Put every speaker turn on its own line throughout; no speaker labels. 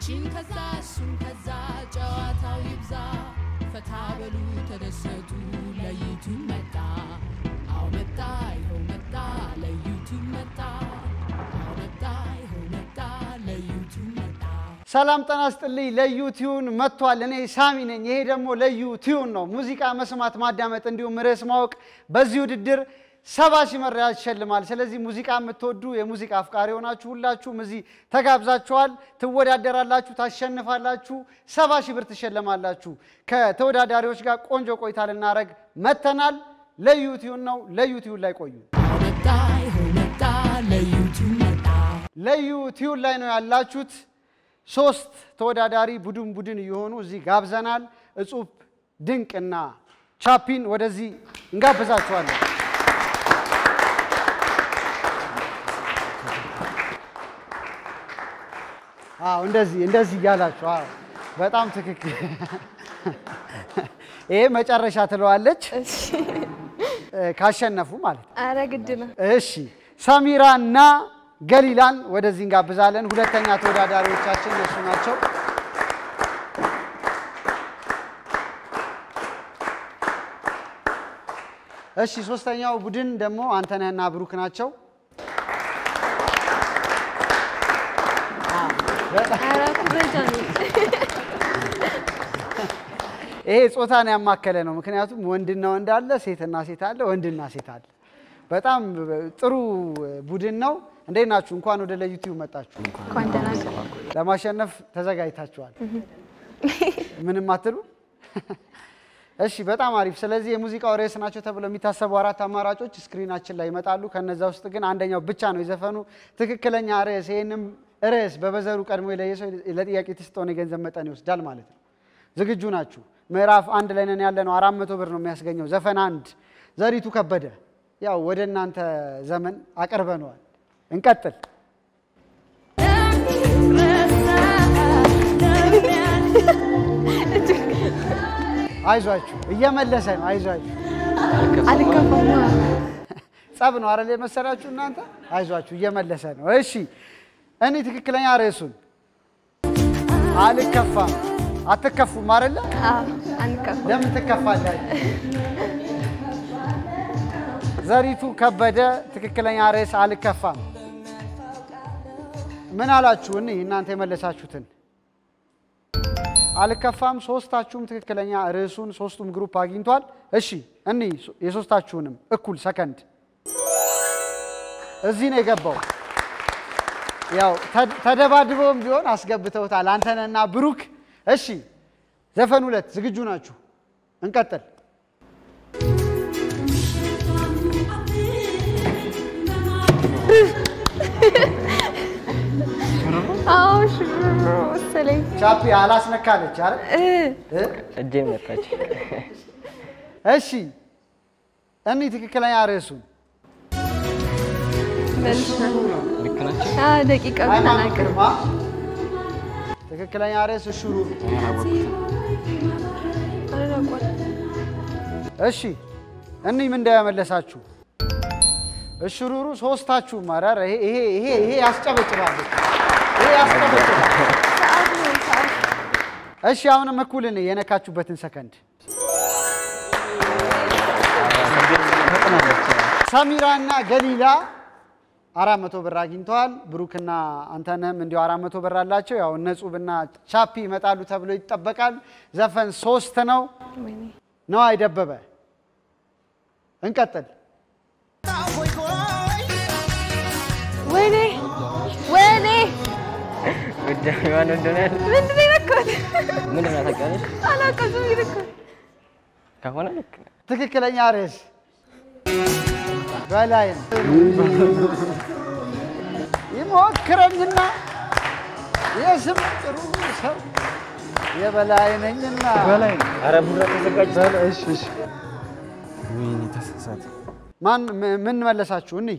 ይቺን ከዛ እሱን ከዛ ጨዋታው ይብዛ ፈታ በሉ ተደሰቱ ለዩቱብ መጣ አው መጣ ይኸው መጣ ለዩቱብ መጣ አው መጣ ይኸው መጣ ለዩቱብ መጣ
ሰላም ጤና ይስጥልኝ። ለዩ ቲዩን መጥቷል። እኔ ሳሚ ነኝ። ይሄ ደግሞ ለዩ ቲዩን ነው። ሙዚቃ መስማት፣ ማዳመጥ እንዲሁም ርዕስ ማወቅ በዚህ ውድድር ሰባ ሺህ መሪያ ያሸልማል። ስለዚህ ሙዚቃ የምትወዱ የሙዚቃ አፍቃሪ የሆናችሁ ሁላችሁም እዚህ ተጋብዛችኋል። ትወዳደራላችሁ፣ ታሸንፋላችሁ፣ ሰባ ሺህ ብር ትሸለማላችሁ። ከተወዳዳሪዎች ጋር ቆንጆ ቆይታ ልናደርግ መተናል። ለዩ ቲዩን ነው። ለዩ ቲዩን ላይ ቆዩ።
አው መጣ ይኸው መጣ ለዩቱብ መጣ
ለዩ ቲዩን ላይ ነው ያላችሁት። ሶስት ተወዳዳሪ ቡድን ቡድን እየሆኑ እዚህ ጋብዘናል። እጹብ ድንቅና ቻፒን ወደዚህ እንጋብዛችኋለን። አዎ እንደዚህ እንደዚህ እያላችሁ አዎ፣ በጣም ትክክል። ይሄ መጨረሻ ትለዋለች እ፣ ካሸነፉ ማለት ነው።
አረ ግድ ነው።
እሺ ሰሚራ እና ገሊላን ወደዚህ እንጋብዛለን። ሁለተኛ ተወዳዳሪዎቻችን እነሱ ናቸው። እሺ ሶስተኛው ቡድን ደግሞ አንተነህና ብሩክ ናቸው።
አረ ኩረጃ ነው።
ይሄ ጾታን ያማከለ ነው። ምክንያቱም ወንድና ወንድ አለ፣ ሴትና ሴት አለ፣ ወንድና ሴት አለ። በጣም ጥሩ ቡድን ነው። እንዴት ናችሁ? እንኳን ወደ ለዩቲዩብ መጣችሁ።
እንኳን ደህና ገባ።
ለማሸነፍ ተዘጋጅታችኋል? ምንም አትሉ? እሺ፣ በጣም አሪፍ። ስለዚህ የሙዚቃው ርዕስ ናቸው ተብለው የሚታሰቡ አራት አማራጮች ስክሪናችን ላይ ይመጣሉ። ከነዛ ውስጥ ግን አንደኛው ብቻ ነው የዘፈኑ ትክክለኛ ርዕስ። ይህንም ርዕስ በበዘሩ ቀድሞ የለየ ሰው ለጥያቄ የተሰጠውን የገንዘብ መጠን ይወስዳል ማለት ነው። ዝግጁ ናችሁ? ምዕራፍ አንድ ላይ ነን ያለ ነው። አራት መቶ ብር ነው የሚያስገኘው። ዘፈን አንድ ዘሪቱ ከበደ። ያው ወደ እናንተ ዘመን አቀርበነዋል። እንቀጥል። አይዟችሁ፣ እየመለሰ ነው። አይዟችሁ፣
አልገባማ።
ጸብ ነው አይደል የመሰላችሁ እናንተ? አይዟችሁ፣ እየመለሰ ነው። እሺ፣ እኔ ትክክለኛ ርዕሱን አልከፋም። አትከፉም አይደለ?
አዎ አንከፋ።
ለምን ትከፋላችሁ? ዘሪቱ ከበደ ትክክለኛ ርዕስ አልከፋም። ምን አላችሁ? እኔ እናንተ የመለሳችሁትን አልከፋም። ሶስታችሁም ትክክለኛ ርዕሱን ሶስቱም ግሩፕ አግኝቷል። እሺ እኔ የሶስታችሁንም እኩል ሰከንድ እዚህ ነው የገባው። ያው ተ- ተደባድበውም ቢሆን አስገብተውታል አንተነህና ብሩክ። እሺ ዘፈን ሁለት ዝግጁ ናችሁ? እንቀጥል።
አዎ ሽሮ መሰለኝ።
ቻፒ አላስነካለች አረ
እ
እ?
እጄ መታች።
እሺ እኔ ትክክለኛ ርዕሱን
መልሻለሁ።
ልክ ናቸው።
አዎ ደቂቃው
ሃይማኖት
ተናገር።
ግርማ ትክክለኛ ርዕስ እሹሩ።
አላውቀውም።
እሺ እኒ ምን እንዳያመለሳችሁ እሽሩሩ ሶስታችሁም ኧረ ይሄ ይሄ ይሄ ይሄ ያስጨበጭባል ይሄ ያስጨበጭባል።
ሰዓት ነው ሰዓት።
እሺ አሁንም እኩል እኔ የነካችሁበትን ሰከንድ ሰሚራና ገሊላ አራት መቶ ብር አግኝተዋል። ብሩክና አንተነህም እንዲሁ አራት መቶ ብር አላቸው። ያው እነ ጹብና ቻፒ ይመጣሉ ተብሎ ይጠበቃል። ዘፈን ሶስት ነው።
ወይኔ
ነዋይ ደበበ እንቀጥል።
ወይኔ ወይኔ
ጉዳይ ማን እንደሆነ ያለ
ምንድን ነው የነካሁት?
ምንድን ነው ታውቂያለሽ?
አላውቀውም። ዝም ብዬ ነካሁት።
ከሆነ ልክ ነው።
ትክክለኛ ርዕስ በላይ ይሞክረኝና የስም ጥሩ ሰው የበላይ ነኝና
ኧረ ቡራ ተዘጋጅ።
ወይኔ ተሳሳተ።
ማን ም- ምን መለሳችሁ? እኒ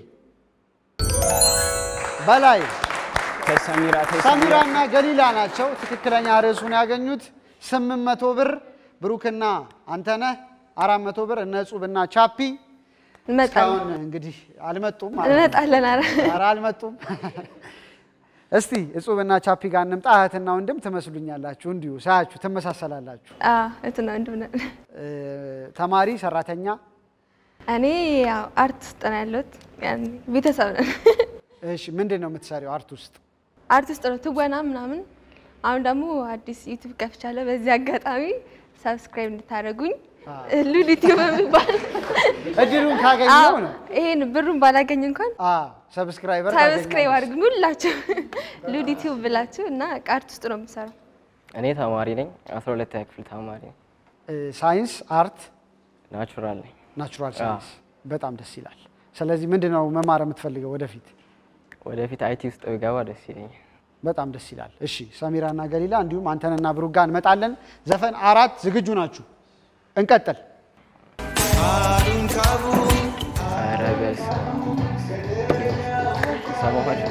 በላይ
ተሰሚራ
ሰሚራና ገሊላ ናቸው ትክክለኛ ርዕሱን ያገኙት። ስምንት መቶ ብር ብሩክና አንተነህ አራት መቶ ብር እነ ጹብና ቻፒ
እንመጣለን
እስካሁን እንግዲህ አልመጡም ማለት ነው።
እንመጣለን። ኧረ
ኧረ አልመጡም። እስቲ እጹብና ቻፒ ጋር እንምጣ። እህትና ወንድም ትመስሉኛላችሁ፣ እንዲሁ ሳያችሁ ትመሳሰላላችሁ።
አዎ እንትን ወንድም ነን።
እ፣ ተማሪ፣ ሰራተኛ፣
እኔ ያው አርት ውስጥ ነው ያለሁት። ያኔ ቤተሰብ ነን።
እሺ፣ ምንድን ነው የምትሰሪው አርት ውስጥ?
አርት ውስጥ ነው ትወና ምናምን። አሁን ደግሞ አዲስ ዩቲዩብ ከፍቻለሁ። በዚህ አጋጣሚ ሰብስክራይብ እንድታደርጉኝ ሉል ዩቲዩብ የሚባል
እድሉን ካገኘው ነው።
ይሄን ብሩን ባላገኝ እንኳን
ሰብስክራይበር
ሰብስክራይብ አድርጉኝ ሁላችሁ ሉል ዩቲዩብ ብላችሁ እና አርት ውስጥ ነው የምሰራው።
እኔ ተማሪ ነኝ። አስራ ሁለተኛ ክፍል ተማሪ ነኝ።
ሳይንስ፣ አርት፣
ናቹራል ነኝ።
ናቹራል ሳይንስ በጣም ደስ ይላል። ስለዚህ ምንድን ነው መማር የምትፈልገው ወደፊት?
ወደፊት አይቲ ውስጥ ብገባ ደስ ይለኛል።
በጣም ደስ ይላል። እሺ ሰሚራና ገሊላ እንዲሁም አንተንና ብሩክ ጋር እንመጣለን። ዘፈን አራት ዝግጁ ናችሁ? እንቀጥል።
ኧረ በስመ አብ። ሰማኋቸው።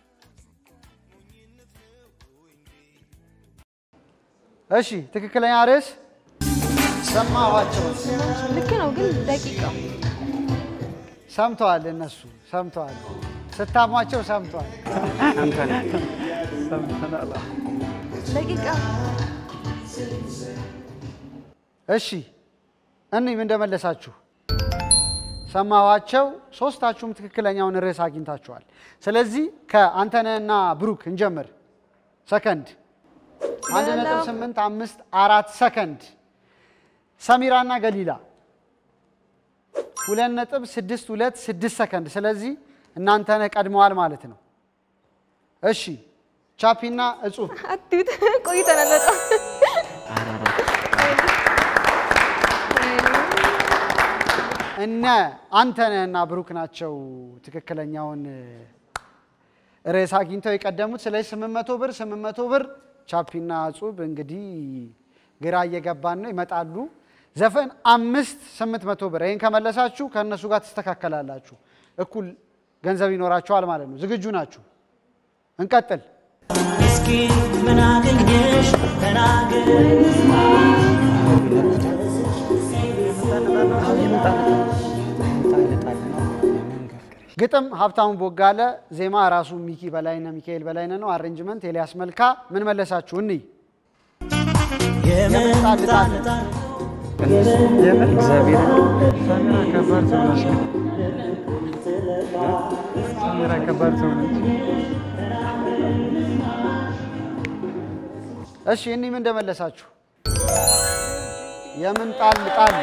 እሺ ትክክለኛ ርዕስ ሰማኋቸው።
ልክ ነው ግን ደቂቃው
ሰምተዋል፣ እነሱ ሰምተዋል። ስታሟቸው ሰምተዋል።
ደቂቃ
እሺ እኒም እንደመለሳችሁ ሰማኋቸው። ሶስታችሁም ትክክለኛውን ርዕስ አግኝታችኋል። ስለዚህ ከአንተነህና ብሩክ እንጀምር። ሰከንድ አንድ ነጥብ ስምንት አምስት አራት ሰከንድ። ሰሚራና ገሊላ ሁለት ነጥብ ስድስት ሁለት ስድስት ሰከንድ። ስለዚህ እናንተነህ ቀድመዋል ማለት ነው። እሺ ቻፒና እጹብ
አትዩት ቆይተናል በጣም
እነ አንተነህና ብሩክ ናቸው ትክክለኛውን ርዕስ አግኝተው የቀደሙት። ስለዚህ ስምንት መቶ ብር ስምንት መቶ ብር ቻፒና እጹብ እንግዲህ ግራ እየገባን ነው፣ ይመጣሉ። ዘፈን አምስት ስምንት መቶ ብር ይህን ከመለሳችሁ ከእነሱ ጋር ትስተካከላላችሁ፣ እኩል ገንዘብ ይኖራችኋል ማለት ነው። ዝግጁ ናችሁ? እንቀጥል።
እስኪ ምን አገኘሽ ተናገር
ግጥም ሀብታሙ ቦጋለ፣ ዜማ ራሱ ሚኪ በላይነ ሚካኤል በላይነ ነው። አሬንጅመንት ኤልያስ መልካ። ምን መለሳችሁ? እንይ
የምንጣልጣል
እሺ እኒ ምን እንደመለሳችሁ የምን ጣል ጣል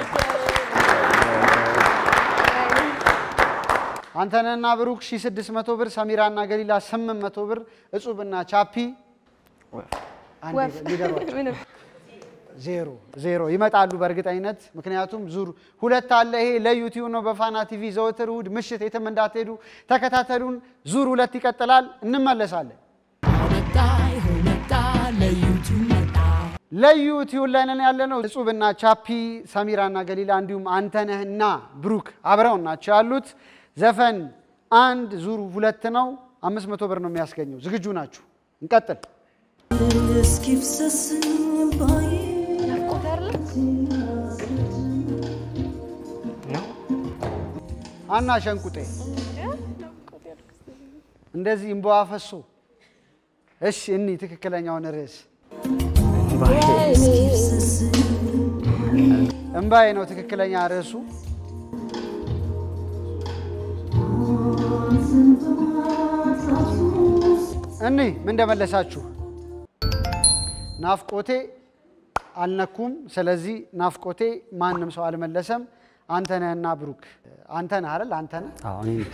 አንተነህና ብሩክ 1600 ብር፣ ሰሚራና ገሊላ 800 ብር፣ እጹብና ቻፒ አንዴ
ወፍ
ሊደሯቸው
ምንም
ዜሮ ዜሮ ይመጣሉ በእርግጠኝነት ምክንያቱም ዙር ሁለት አለ። ይሄ ለዩቲዩብ ነው በፋና ቲቪ ዘወትር እሑድ ምሽት የትም እንዳትሄዱ ተከታተሉን። ዙር ሁለት ይቀጥላል። እንመለሳለን።
መጣ ይኸው መጣ ለዩቱብ መጣ
ለዩቲዩብ ላይ ነን ያለ ነው። እጹብና ቻፒ፣ ሰሚራና ገሊላ እንዲሁም አንተነህና ብሩክ አብረውን ናቸው ያሉት። ዘፈን አንድ ዙር ሁለት ነው። አምስት መቶ ብር ነው የሚያስገኘው። ዝግጁ ናችሁ? እንቀጥል።
እስኪፍሰስ ባይ
ናፍቆት አይደለም
አና ሸንቁጤ እንደዚህ እምባዋ ፈሶ። እሺ እኒ ትክክለኛውን ርዕስ እምባዬ ነው ትክክለኛ ርዕሱ። እኒ ምን እንደመለሳችሁ ናፍቆቴ አልነኩም። ስለዚህ ናፍቆቴ ማንም ሰው አልመለሰም። አንተነህና ብሩክ አንተነህ አይደል? አንተነህ
አዎ እኔ ነኝ።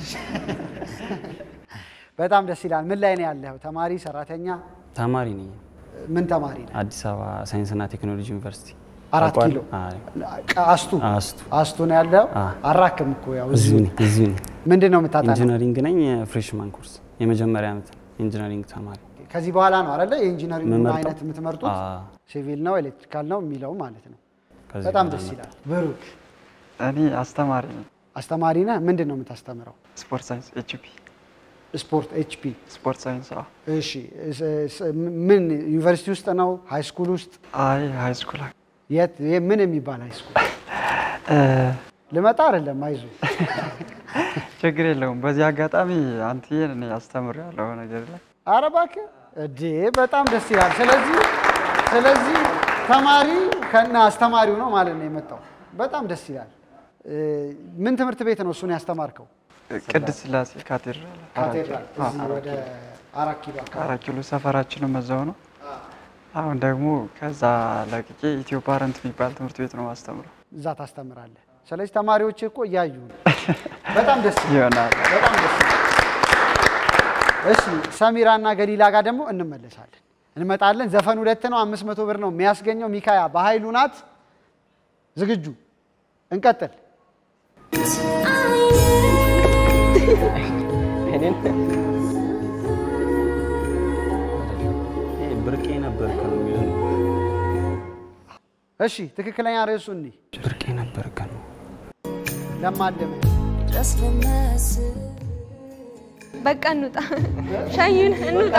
በጣም ደስ ይላል። ምን ላይ ነው ያለኸው? ተማሪ፣ ሰራተኛ?
ተማሪ ነኝ።
ምን ተማሪ ነው?
አዲስ አበባ ሳይንስና ቴክኖሎጂ ዩኒቨርሲቲ
አራት
ታውቀዋለህ?
ኪሎ
አዎ፣
አስቱ
አስቱ
አስቱ ነው ያለው።
አ።
አራክም እኮ ያው
እዚሁ
እዚሁ
ነኝ እዚሁ ነኝ።
ምንድን ነው የምታጠናው?
ኢንጂነሪንግ ነኝ። ፍሬሽማን ኮርስ የመጀመሪያ ዓመት ኢንጂነሪንግ ተማሪ
ከዚህ በኋላ ነው አይደለ የኢንጂነሪንግ
የምመርጠው?
አይነት የምትመርጡት?
አዎ።
ሲቪል ነው ኤሌክትሪካል ነው የሚለው ማለት ነው።
ከዚህ
በጣም
በኋላ
ደስ
ነው።
ይላል። ብሩክ
እኔ አስተማሪ ነኝ።
አስተማሪ ነህ። ምንድን ነው የምታስተምረው?
ስፖርት ሳይንስ ኤችፒ
ስፖርት ኤችፒ።
ስፖርት ሳይንስ አዎ።
እሺ ስ- ስ- ምን ዩኒቨርሲቲ ውስጥ ነው? ሃይ ስኩል ውስጥ?
አይ ሃይ ስኩል
የት ይሄ ምን የሚባል ሃይ ስኩል?
እ፣
ልመጣ አይደለም አይዞ
ችግር የለውም። በዚህ አጋጣሚ አንትዬን እኔ አስተምር ያለው ነገር ላይ
ኧረ እባክህ እዴ በጣም ደስ ይላል። ስለዚህ ስለዚህ ተማሪ ከነ አስተማሪው ነው ማለት ነው የመጣው። በጣም ደስ ይላል። እ፣ ምን ትምህርት ቤት ነው እሱን ያስተማርከው?
ቅድስት ስላሴ ካቴድራል
ካቴድራል
አዎ፣
እዚህ ወደ አራት ኪሎ አካባቢ።
አራት ኪሎ ሰፈራችንም እዛው ነው። አሁን ደግሞ ከዛ ለቅቄ ኢትዮ ፓረንት የሚባል ትምህርት ቤት ነው ማስተምረው
እዛ ታስተምራለህ። ስለዚህ ተማሪዎች እኮ እያዩ ነው። በጣም ደስ ይላል።
ይሆናል።
በጣም ደስ ይላል። እሺ ሰሚራ እና ገሊላ ጋር ደግሞ እንመለሳለን እንመጣለን። ዘፈን ሁለት ነው፣ አምስት መቶ ብር ነው የሚያስገኘው። ሚካያ በኃይሉ ናት። ዝግጁ? እንቀጥል።
እኔን
ይሄ ብርቄ ነበርክ ነው የሚለው።
እሺ ትክክለኛ ርዕሱ እኒ
ብርቄ ነበርክ ነው።
ለማለም
በቃ እንውጣ፣ ሸኙን፣ እንውጣ።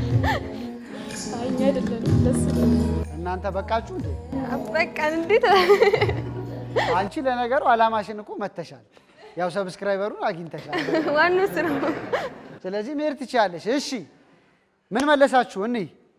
እናንተ በቃችሁ እንዴ?
በቃ እንዴት
አንቺ ለነገሩ አላማሽን እኮ መተሻል። ያው ሰብስክራይበሩን አግኝተሻል።
ዋናው እሱ ነው።
ስለዚህ መሄድ ትችላለሽ። እሺ ምን መለሳችሁ? እኒ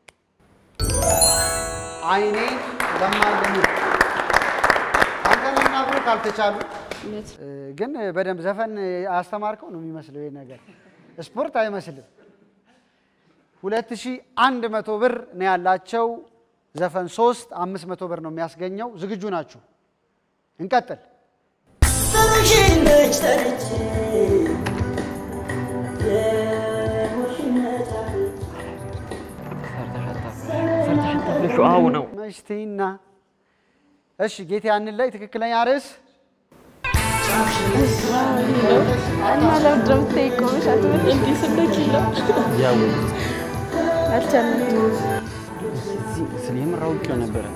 አይኔ ለማለም አንተንና ብሎ ካልተቻሉ እ፣ ግን በደንብ ዘፈን አስተማርከው ነው የሚመስለው። ይሄ ነገር ስፖርት አይመስልም። ሁለት ሺህ አንድ መቶ ብር ነው ያላቸው። ዘፈን ሶስት አምስት መቶ ብር ነው የሚያስገኘው። ዝግጁ ናችሁ? እንቀጥል።
ጠሩሽነች ጠርቼ የሙሽነት
ሰርተሽ አታፍልሹ። አዎ ነው
መሽቴና እሺ፣ ጌቴ ያንን ላይ ትክክለኛ ርዕስ
እና ለምንድን ነው የምትጠይቀው? እንዲህ ስንደኪለው
ያው
አልቻልንም።
እዚህ ስለ የምር አውቄው ነበረ።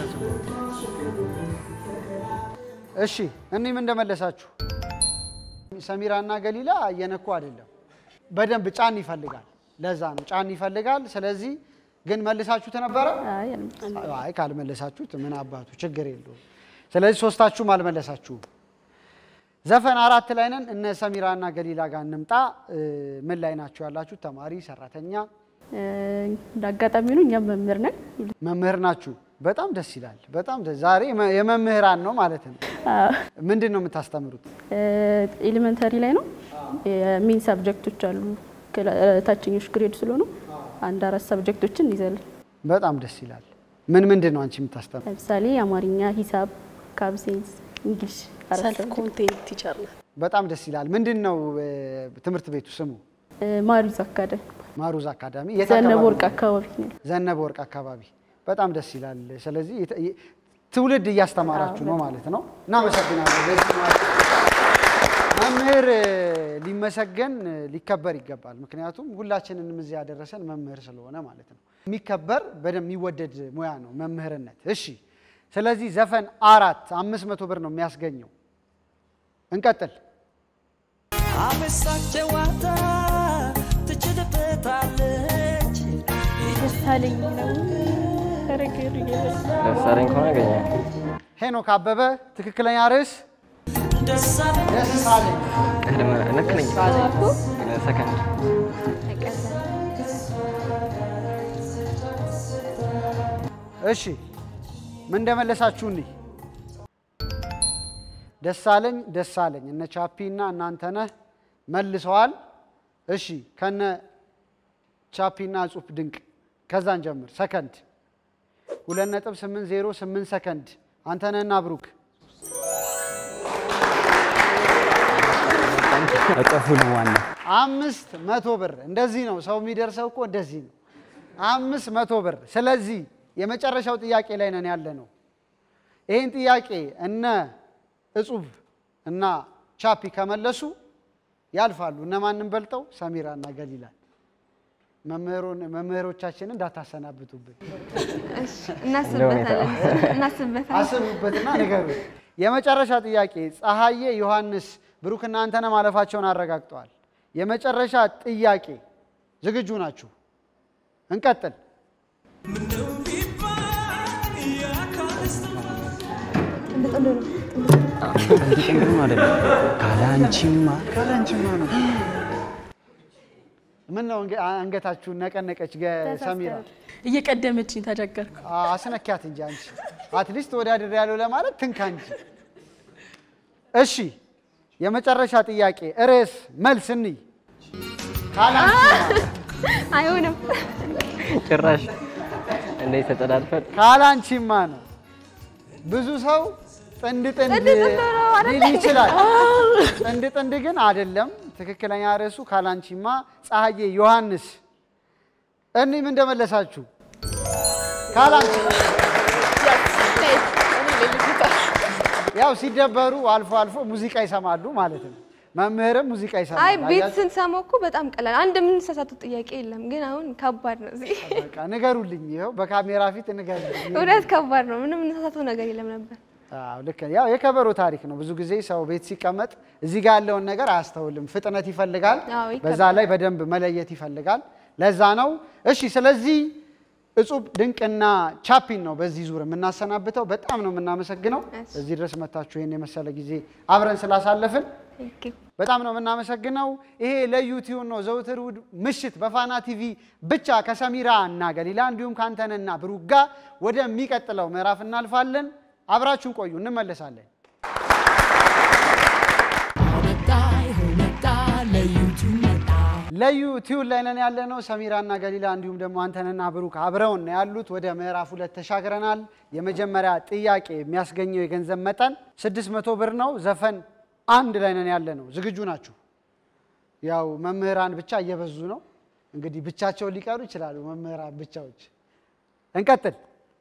እሺ እኒም እንደመለሳችሁ ሰሚራ እና ገሊላ እየነኩ አይደለም። በደንብ ጫን ይፈልጋል። ለዛ ነው ጫን ይፈልጋል። ስለዚህ ግን መልሳችሁት ነበረ? አይ ካልመለሳችሁት ምን አባቱ ችግር የለውም። ስለዚህ ሶስታችሁም አልመለሳችሁም። ዘፈን አራት ላይ ነን። እነ ሰሚራ እና ገሊላ ጋር እንምጣ። እ፣ ምን ላይ ናቸው ያላችሁት? ተማሪ፣ ሰራተኛ፣
እንደ አጋጣሚ ነው እኛም መምህር ነን።
መምህር ናችሁ። በጣም ደስ ይላል። በጣም ደስ ዛሬ መ- የመምህራን ነው ማለት ነው። ምንድን ነው የምታስተምሩት?
ኤሌመንተሪ ላይ ነው የሚን ሳብጀክቶች አሉ። ክላ- ታችኞች ግሬድ ስለሆኑ አንድ አራት ሳብጀክቶችን እንይዛለን።
በጣም ደስ ይላል። ምን ምንድን ነው አንቺ የምታስተምሩ?
ለምሳሌ አማርኛ፣ ሂሳብ፣ ካብሴንስ፣ እንግሊሽ አራት
ሰልፍ
subject።
ኮንቴንት ቲቸር ነው።
በጣም ደስ ይላል። ምንድን ነው እ፣ ትምህርት ቤቱ ስሙ?
እ፣ ማሪዝ አካዳሚ
ማሩዝ አካዳሚ የት
ዘነበ
አካባቢ
ወርቅ
ነው?
አካባቢ ነው።
ዘነበ ወርቅ አካባቢ። በጣም ደስ ይላል። ስለዚህ የተ- የ- ትውልድ እያስተማራችሁ ነው ማለት ነው። እናመሰግናለን። ለዚህ ማለት ነው። መምህር እ፣ ሊመሰገን እ፣ ሊከበር ይገባል። ምክንያቱም ሁላችንንም እዚህ ያደረሰን መምህር ስለሆነ ማለት ነው። የሚከበር በደንብ የሚወደድ ሙያ ነው መምህርነት። እሺ፣ ስለዚህ ዘፈን አራት አምስት መቶ ብር ነው የሚያስገኘው። እንቀጥል።
አበሳቅ ጨዋታ ትችልበታለች
ደሳለኝ ነው ረገሩ
ደሳለኝ ከሆነ ያገኛል።
ሄኖክ አበበ ትክክለኛ ርዕስ
ደሳለኝ
ደስ አለኝ።
ቅድመ ልክ ነኝ። ሰከንድ
እሺ ምን እንደመለሳችሁ እንይ። ደሳለኝ ደሳለኝ እነ ቻፒ እና እናንተነህ መልሰዋል። እሺ ከነ ቻፒ እና እጹብ ድንቅ ከዛን ጀምር። ሰከንድ ሁለት ነጥብ ስምንት ዜሮ ስምንት ሰከንድ አንተነህና ብሩክ
እጥፉ ነው ዋና
አምስት መቶ ብር እንደዚህ ነው ሰው የሚደርሰው እኮ እንደዚህ ነው። አምስት መቶ ብር። ስለዚህ የመጨረሻው ጥያቄ ላይ ነን ያለ ነው። ይህን ጥያቄ እነ እጹብ እና ቻፒ ከመለሱ ያልፋሉ። እነማንን በልጠው? ሰሚራ እና ገሊላን። መምህሩን- መምህሮቻችንን እንዳታሰናብቱብን
እናስብበታለን እናስብበታለን።
አስቡበትና ንገሩ። የመጨረሻ ጥያቄ ፀሐዬ፣ ዮሐንስ፣ ብሩክ እና አንተነህ ማለፋቸውን አረጋግጠዋል። የመጨረሻ ጥያቄ ዝግጁ ናችሁ? እንቀጥል።
ጥንቅም አይደለም ካላንቺማ
ካላንቺማ ነው
ምን ነው አንገ- አንገታችሁን ነቀነቀች ገ- ሰሚራ?
እየቀደመችኝ ተቸገርኩ።
አ- አስነኪያት እንጂ አንቺ አትሊስት ተወዳድር ያለው ለማለት ትንካ እንጂ። እሺ የመጨረሻ ጥያቄ ርዕስ መልስ እንይ። ካላንቺማ
አይሆንም።
ጭራሽ እንዴት ተጠዳድፈን
ካላንቺማ ነው። ብዙ ሰው ጥንድ ጥንድ
ጥንድ ጥንድ ነው አይደለ?
ሊል ይችላል። ጥንድ ጥንድ ግን አይደለም። ትክክለኛ ርዕሱ ካላንቺማ ፀሐዬ ዮሐንስ። እኒም እንደመለሳችሁ ካላንቺ ያው ሲደበሩ አልፎ አልፎ ሙዚቃ ይሰማሉ ማለት ነው። መምህርም ሙዚቃ ይሰማል።
አይ ቤት
አያችሁ?
ስንሰማው እኮ በጣም ቀላል፣ አንድ የምንሳሳተው ጥያቄ የለም። ግን አሁን ከባድ ነው። እዚህ
በቃ ንገሩልኝ፣ ይኸው በካሜራ ፊት ንገሩልኝ።
እውነት ከባድ ነው። ምንም የምንሳሳተው ነገር የለም ነበር።
አዎ ልክ ነው። ያው የከበሮ ታሪክ ነው። ብዙ ጊዜ ሰው ቤት ሲቀመጥ እዚህ ጋር ያለውን ነገር አያስተውልም። ፍጥነት ይፈልጋል፣
አዎ፣ ይከብዳል።
በዛ ላይ በደንብ መለየት ይፈልጋል። ለዛ ነው። እሺ፣ ስለዚህ እጹብ ድንቅና ቻፒን ነው በዚህ ዙር የምናሰናብተው። በጣም ነው የምናመሰግነው
እሺ።
እዚህ ድረስ መታችሁ ይህን የመሰለ ጊዜ አብረን ስላሳለፍን
Thank you።
በጣም ነው የምናመሰግነው። ይሄ ለዩቲዩብ ነው ዘውትር እሑድ ምሽት በፋና ቲቪ ብቻ ከሰሚራ እና ገሊላ እንዲሁም ከአንተነና ብሩክ ጋር ወደሚቀጥለው ምዕራፍ እናልፋለን። አብራችሁን ቆዩ፣ እንመለሳለን።
መጣ ይኸው መጣ ለዩቲዩብ መጣ
ለዩቲዩብ ላይ ነን ያለ ነው። ሰሚራና ገሊላ እንዲሁም ደግሞ አንተነና ብሩክ አብረውን ነው ያሉት። ወደ ምዕራፍ ሁለት ተሻግረናል። የመጀመሪያ ጥያቄ የሚያስገኘው የገንዘብ መጠን 600 ብር ነው። ዘፈን አንድ ላይ ነን ያለ ነው። ዝግጁ ናችሁ? ያው መምህራን ብቻ እየበዙ ነው። እንግዲህ ብቻቸውን ሊቀሩ ይችላሉ መምህራን ብቻዎች። እንቀጥል።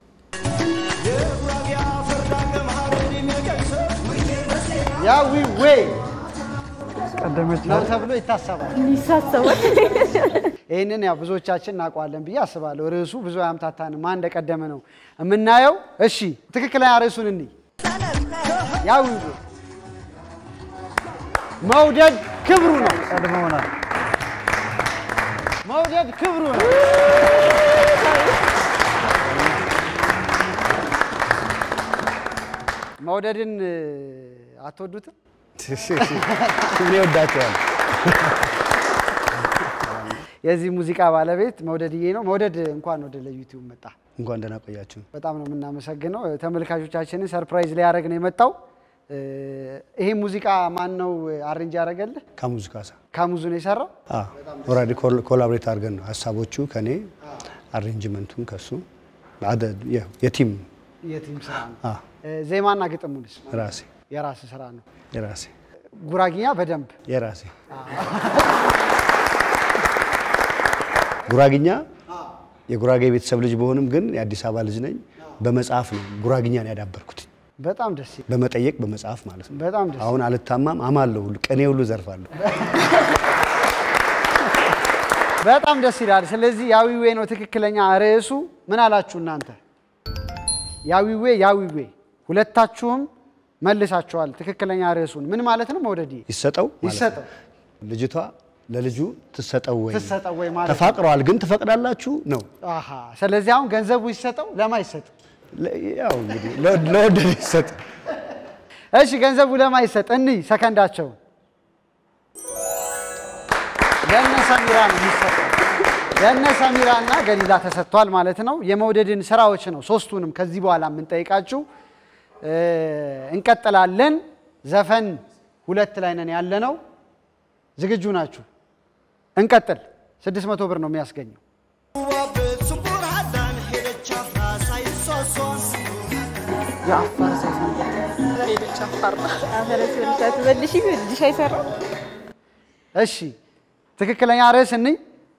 ያዊ ዌይ
ቀደመች
ነው ተብሎ ይታሰባል።
ይሳሰባል።
ይህንን ያው ብዙዎቻችን እናውቀዋለን ብዬ አስባለሁ። ርዕሱ ብዙ አያምታታንም። ማን እንደቀደመ ነው የምናየው። እሺ ትክክለኛ ርዕሱን እንይ። ያው መውደድ ክብሩ ነው።
ቀድመውናል።
መውደድ ክብሩ ነው። መውደድን እ፣ አትወዱትም?
እኔ ወዳቸዋል።
የዚህ ሙዚቃ ባለቤት መውደድዬ ነው። መውደድ እንኳን ወደ ለዩቲዩብ መጣ።
እንኳን ደህና ቆያችሁ።
በጣም ነው የምናመሰግነው። ተመልካቾቻችንን ሰርፕራይዝ ሊያደርግ ነው የመጣው። እ፣ ይሄ ሙዚቃ ማን ነው አሬንጅ ያደረገልህ?
ካሙዙ ካሳ
ካሙዙ ነው የሰራው።
ኦልሬዲ ኮላብሬት አድርገን ነው ሀሳቦቹ ከኔ አሬንጅመንቱን ከሱ አደ- የ- የቲም
የቲም ስራ ነው።
አ፣
እ፣ ዜማና ግጥሙንስ
ራሴ
የራስ ስራ ነው።
የራሴ
ጉራጊኛ በደንብ
የራሴ ጉራግኛ የጉራጌ ቤተሰብ ልጅ በሆንም ግን የአዲስ አበባ ልጅ ነኝ። በመጽሐፍ ነው ጉራግኛን ያዳበርኩት፣
በጣም ደስ ይላል።
በመጠየቅ በመጽሐፍ ማለት ነው።
በጣም ደስ
አሁን አልታማም፣ አማለሁ፣ ሁሉ ቅኔ ሁሉ ዘርፋለሁ።
በጣም ደስ ይላል። ስለዚህ ያዊዌ ነው ትክክለኛ ርዕሱ። ምን አላችሁ እናንተ? ያዊዌ ያዊዌ፣ ሁለታችሁም መልሳችኋል ትክክለኛ ርዕሱን። ምን ማለት ነው? መውደድ
ይሰጠው ማለት ነው።
ይሰጠው
ልጅቷ ለልጁ ትሰጠው ወይ
ትሰጠው ወይ ማለት ነው።
ተፋቅረዋል፣ ግን ትፈቅዳላችሁ ነው።
አሃ። ስለዚህ አሁን ገንዘቡ ይሰጠው ለማ ይሰጥ?
ለ- ያው እንግዲህ ለወድ- ለወደደ ይሰጥ።
እሺ ገንዘቡ ለማ ይሰጥ? እንይ ሰከንዳቸውን። ለእነ ሰሚራ ነው የሚሰጠው። ለእነ ሰሚራ እና ገሊላ ተሰጥቷል ማለት ነው። የመውደድን ስራዎች ነው ሶስቱንም ከዚህ በኋላ የምንጠይቃችሁ። እ፣ እንቀጥላለን። ዘፈን ሁለት ላይ ነን ያለ ነው። ዝግጁ ናችሁ? እንቀጥል። ስድስት መቶ ብር ነው የሚያስገኘው።
መልሽ መልሽ አይሰራም።
እሺ ትክክለኛ ርዕስ እንይ።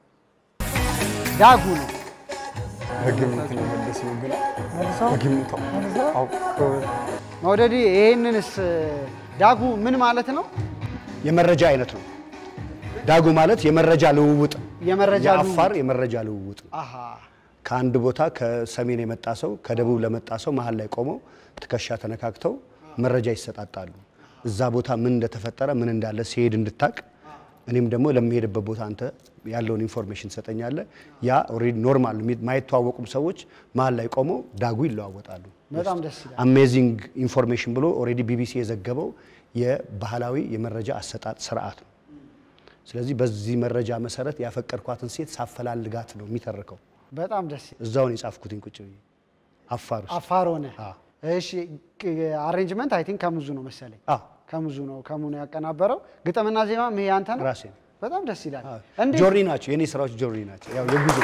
ዳጉ ነው።
በግምት ነው የመለስነው ግን በግምት አውቀው
መውደድ ይህንንስ ዳጉ ምን ማለት ነው?
የመረጃ አይነት ነው። ዳጉ ማለት የመረጃ ልውውጥ
የመረጃ
የአፋር
ልውውጥ።
የመረጃ ልውውጥ ነው።
አሃ
ከአንድ ቦታ ከሰሜን የመጣ ሰው ከደቡብ ለመጣ ሰው መሀል ላይ ቆመው ትከሻ ተነካክተው መረጃ ይሰጣጣሉ። እዛ ቦታ ምን እንደተፈጠረ ምን እንዳለ ሲሄድ እንድታቅ እኔም ደግሞ ለሚሄድበት ቦታ አንተ ያለውን ኢንፎርሜሽን ትሰጠኛለህ። ያ ኦልሬዲ ኖርማል ማይተዋወቁም ሰዎች መሀል ላይ ቆመው ዳጉ ይለዋወጣሉ።
በጣም ደስ ይላል።
አሜዚንግ ኢንፎርሜሽን ብሎ ኦልሬዲ ቢቢሲ የዘገበው የባህላዊ የመረጃ አሰጣጥ ስርዓት ነው። ስለዚህ በዚህ መረጃ መሰረት ያፈቀድኳትን ሴት ሳፈላልጋት ነው የሚተርከው።
በጣም ደስ ይላል።
እዛውን የጻፍኩትኝ ቁጭ ብዬ አፋር ውስጥ
አፋር ሆነ።
አዎ።
እሺ አሬንጅመንት አይ ቲንክ ከሙዙ ነው መሰለኝ።
አዎ።
ከሙዙ ነው ከሙ ነው ያቀናበረው። ግጥምና ዜማም ይሄ ያንተ ነው።
ራሴ ነው።
በጣም ደስ ይላል። እንዴት
ጆርኒ ናቸው የኔ ስራዎች ጆርኒ ናቸው። ያው የጉዞ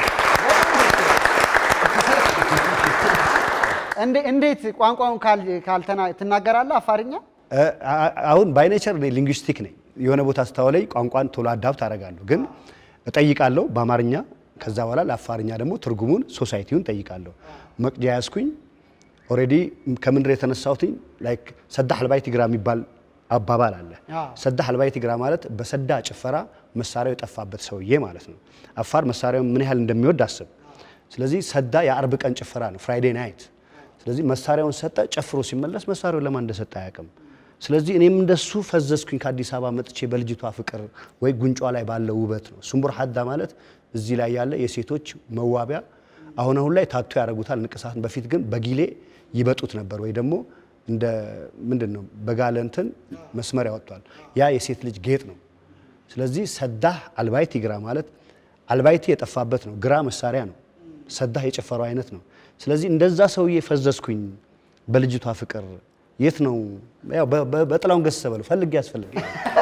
እንዴ- እንዴት ቋንቋውን ካል- ካልተና ትናገራለህ አፋርኛ?
እ- አ- አሁን ባይኔቸር እኔ ሊንግዊስቲክ ነኝ። የሆነ ቦታ ስታወለኝ ቋንቋን ቶሎ አዳብት አደርጋለሁ፣ ግን እጠይቃለሁ በአማርኛ ከዛ በኋላ ለአፋርኛ ደግሞ ትርጉሙን ሶሳይቲውን ጠይቃለሁ። መቅጃ ያዝኩኝ። ኦልሬዲ ከምንድር የተነሳሁትኝ ላይክ ሰዳ ሀልባይ ትግራ የሚባል አባባል አለ።
አዎ።
ሰዳ ሀልባይ ትግራ ማለት በሰዳ ጭፈራ መሳሪያው የጠፋበት ሰውዬ ማለት ነው። አፋር መሳሪያው ምን ያህል እንደሚወድ አስብ። ስለዚህ ሰዳ የአርብ ቀን ጭፈራ ነው፣ ፍራይዴ ናይት። ስለዚህ መሳሪያውን ሰጠ፣ ጨፍሮ ሲመለስ መሳሪያውን ለማን እንደሰጠ አያውቅም። ስለዚህ እኔም እንደሱ ፈዘዝኩኝ ከአዲስ አበባ መጥቼ በልጅቷ ፍቅር ወይ ጉንጯ ላይ ባለው ውበት ነው። ሱምቡር ሀዳ ማለት እዚህ ላይ ያለ የሴቶች መዋቢያ አሁን አሁን ላይ ታቶ ያደርጉታል ንቅሳትን። በፊት ግን በጊሌ ይበጡት ነበር ወይ ደግሞ እንደ ምንድን ነው በጋለ እንትን መስመር ያወጥቷል። ያ የሴት ልጅ ጌጥ ነው። ስለዚህ ሰዳህ አልባይቲ ግራ ማለት አልባይቲ የጠፋበት ነው። ግራ መሳሪያ ነው። ሰዳህ የጨፈረው አይነት ነው። ስለዚህ እንደዛ ሰውዬ ፈዘዝኩኝ በልጅቷ ፍቅር። የት ነው ያው በ- በ- በጥላውን ገሰሰ በለው ፈልግ ያስፈልግ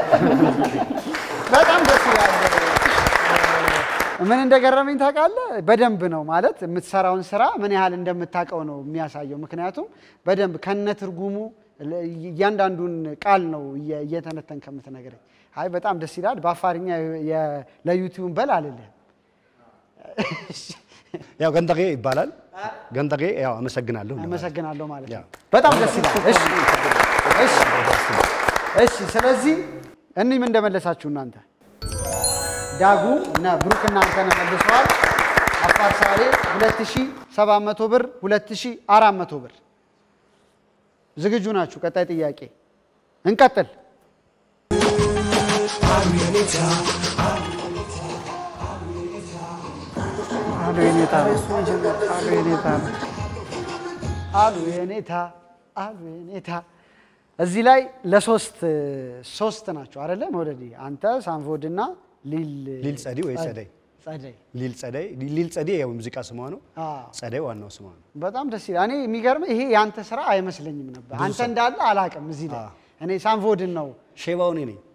በጣም ደስ ይላል። ምን እንደገረመኝ ታውቃለህ? በደንብ ነው ማለት የምትሰራውን ስራ ምን ያህል እንደምታውቀው ነው የሚያሳየው። ምክንያቱም በደንብ ከነ ትርጉሙ ለ- እያንዳንዱን ቃል ነው እየ- እየተነተን ከምትነግረኝ። አይ በጣም ደስ ይላል። በአፋርኛ የ- ለዩቲዩብ በል አልልህም።
ያው ገንጠቄ ይባላል። ገንጠቄ ያው አመሰግናለሁ እንደማለት ነው።
አመሰግናለሁ ማለት
ያው
ነው። በጣም ደስ ይላል። እሺ እሺ እሺ። ስለዚህ እኒህም እንደመለሳችሁ እናንተ ዳጉ እና ብሩክ እናንተ ነው መልሰዋል። አፋር ሳሌ 2700 ብር፣ 2400 ብር። ዝግጁ ናችሁ? ቀጣይ ጥያቄ እንቀጥል።
አሉ የኔታ አሉ የኔታ ነው።
አሉ የኔታ አሉ የኔታ። እዚህ ላይ ለሶስት ሶስት ናቸው አይደለ? መውደድ አንተ ሳንፎድ እና ሊል
ሊል ጸዲ ወይ ጸደይ
ጸደይ
ሊል ጸደይ ሊል ጸደይ ያው ሙዚቃ ስሟ ነው።
አዎ።
ጸደይ ዋናው ስሟ ነው።
በጣም ደስ ይላል። እኔ የሚገርም ይሄ የአንተ ስራ አይመስለኝም ነበር። አንተ እንዳለ አላውቅም። እዚህ ላይ እኔ ሳንፎድን ነው
ሼባው እኔ ነኝ።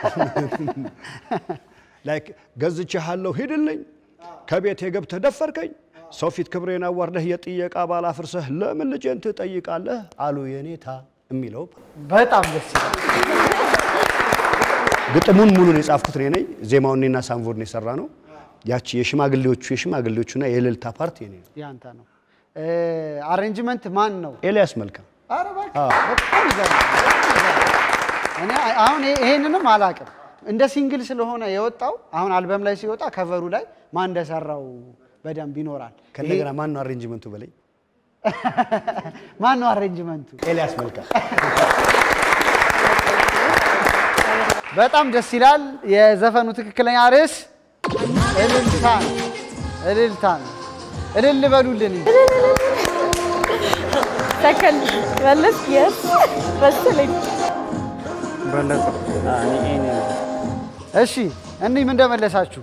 ላይክ ገዝቼሃለሁ ሂድልኝ፣ ከቤት የገብተህ ደፈርከኝ፣ ሰው ፊት ክብሬን አዋርደህ የጥየቃ ባል አፍርሰህ ለምን ልጄን ትጠይቃለህ አሉ የኔታ የሚለው
በጣም ደስ ይላል።
ግጥሙን ሙሉን የጻፍኩት እኔ ነኝ። ዜማውን እኔና ሳንፎርድ የሰራ ነው። ያቺ የሽማግሌዎቹ የሽማግሌዎቹና የእልልታ ፓርት የኔ ነው።
ያንተ ነው። አሬንጅመንት ማን ነው?
ኤልያስ መልካም
ኧረ እባክህ በጣም ይገርማል። በጣም ይገርማል። እኔ አሁን ይሄ- ይሄንንም አላውቅም። እንደ ሲንግል ስለሆነ የወጣው አሁን አልበም ላይ ሲወጣ ከቨሩ ላይ ማን እንደሰራው በደንብ ይኖራል።
ከእንደገና ማን ነው አሬንጅመንቱ በላይ
ማን ነው አሬንጅመንቱ?
ኤልያስ መልካም
በጣም ደስ ይላል። የዘፈኑ ትክክለኛ ርዕስ እልልታ ነው። እልልታ ነው። እልል በሉልን እንጂ።
ሰከንድ መለስ የስ መሰለኝ
በለጠ
እሺ እኒህም እንደመለሳችሁ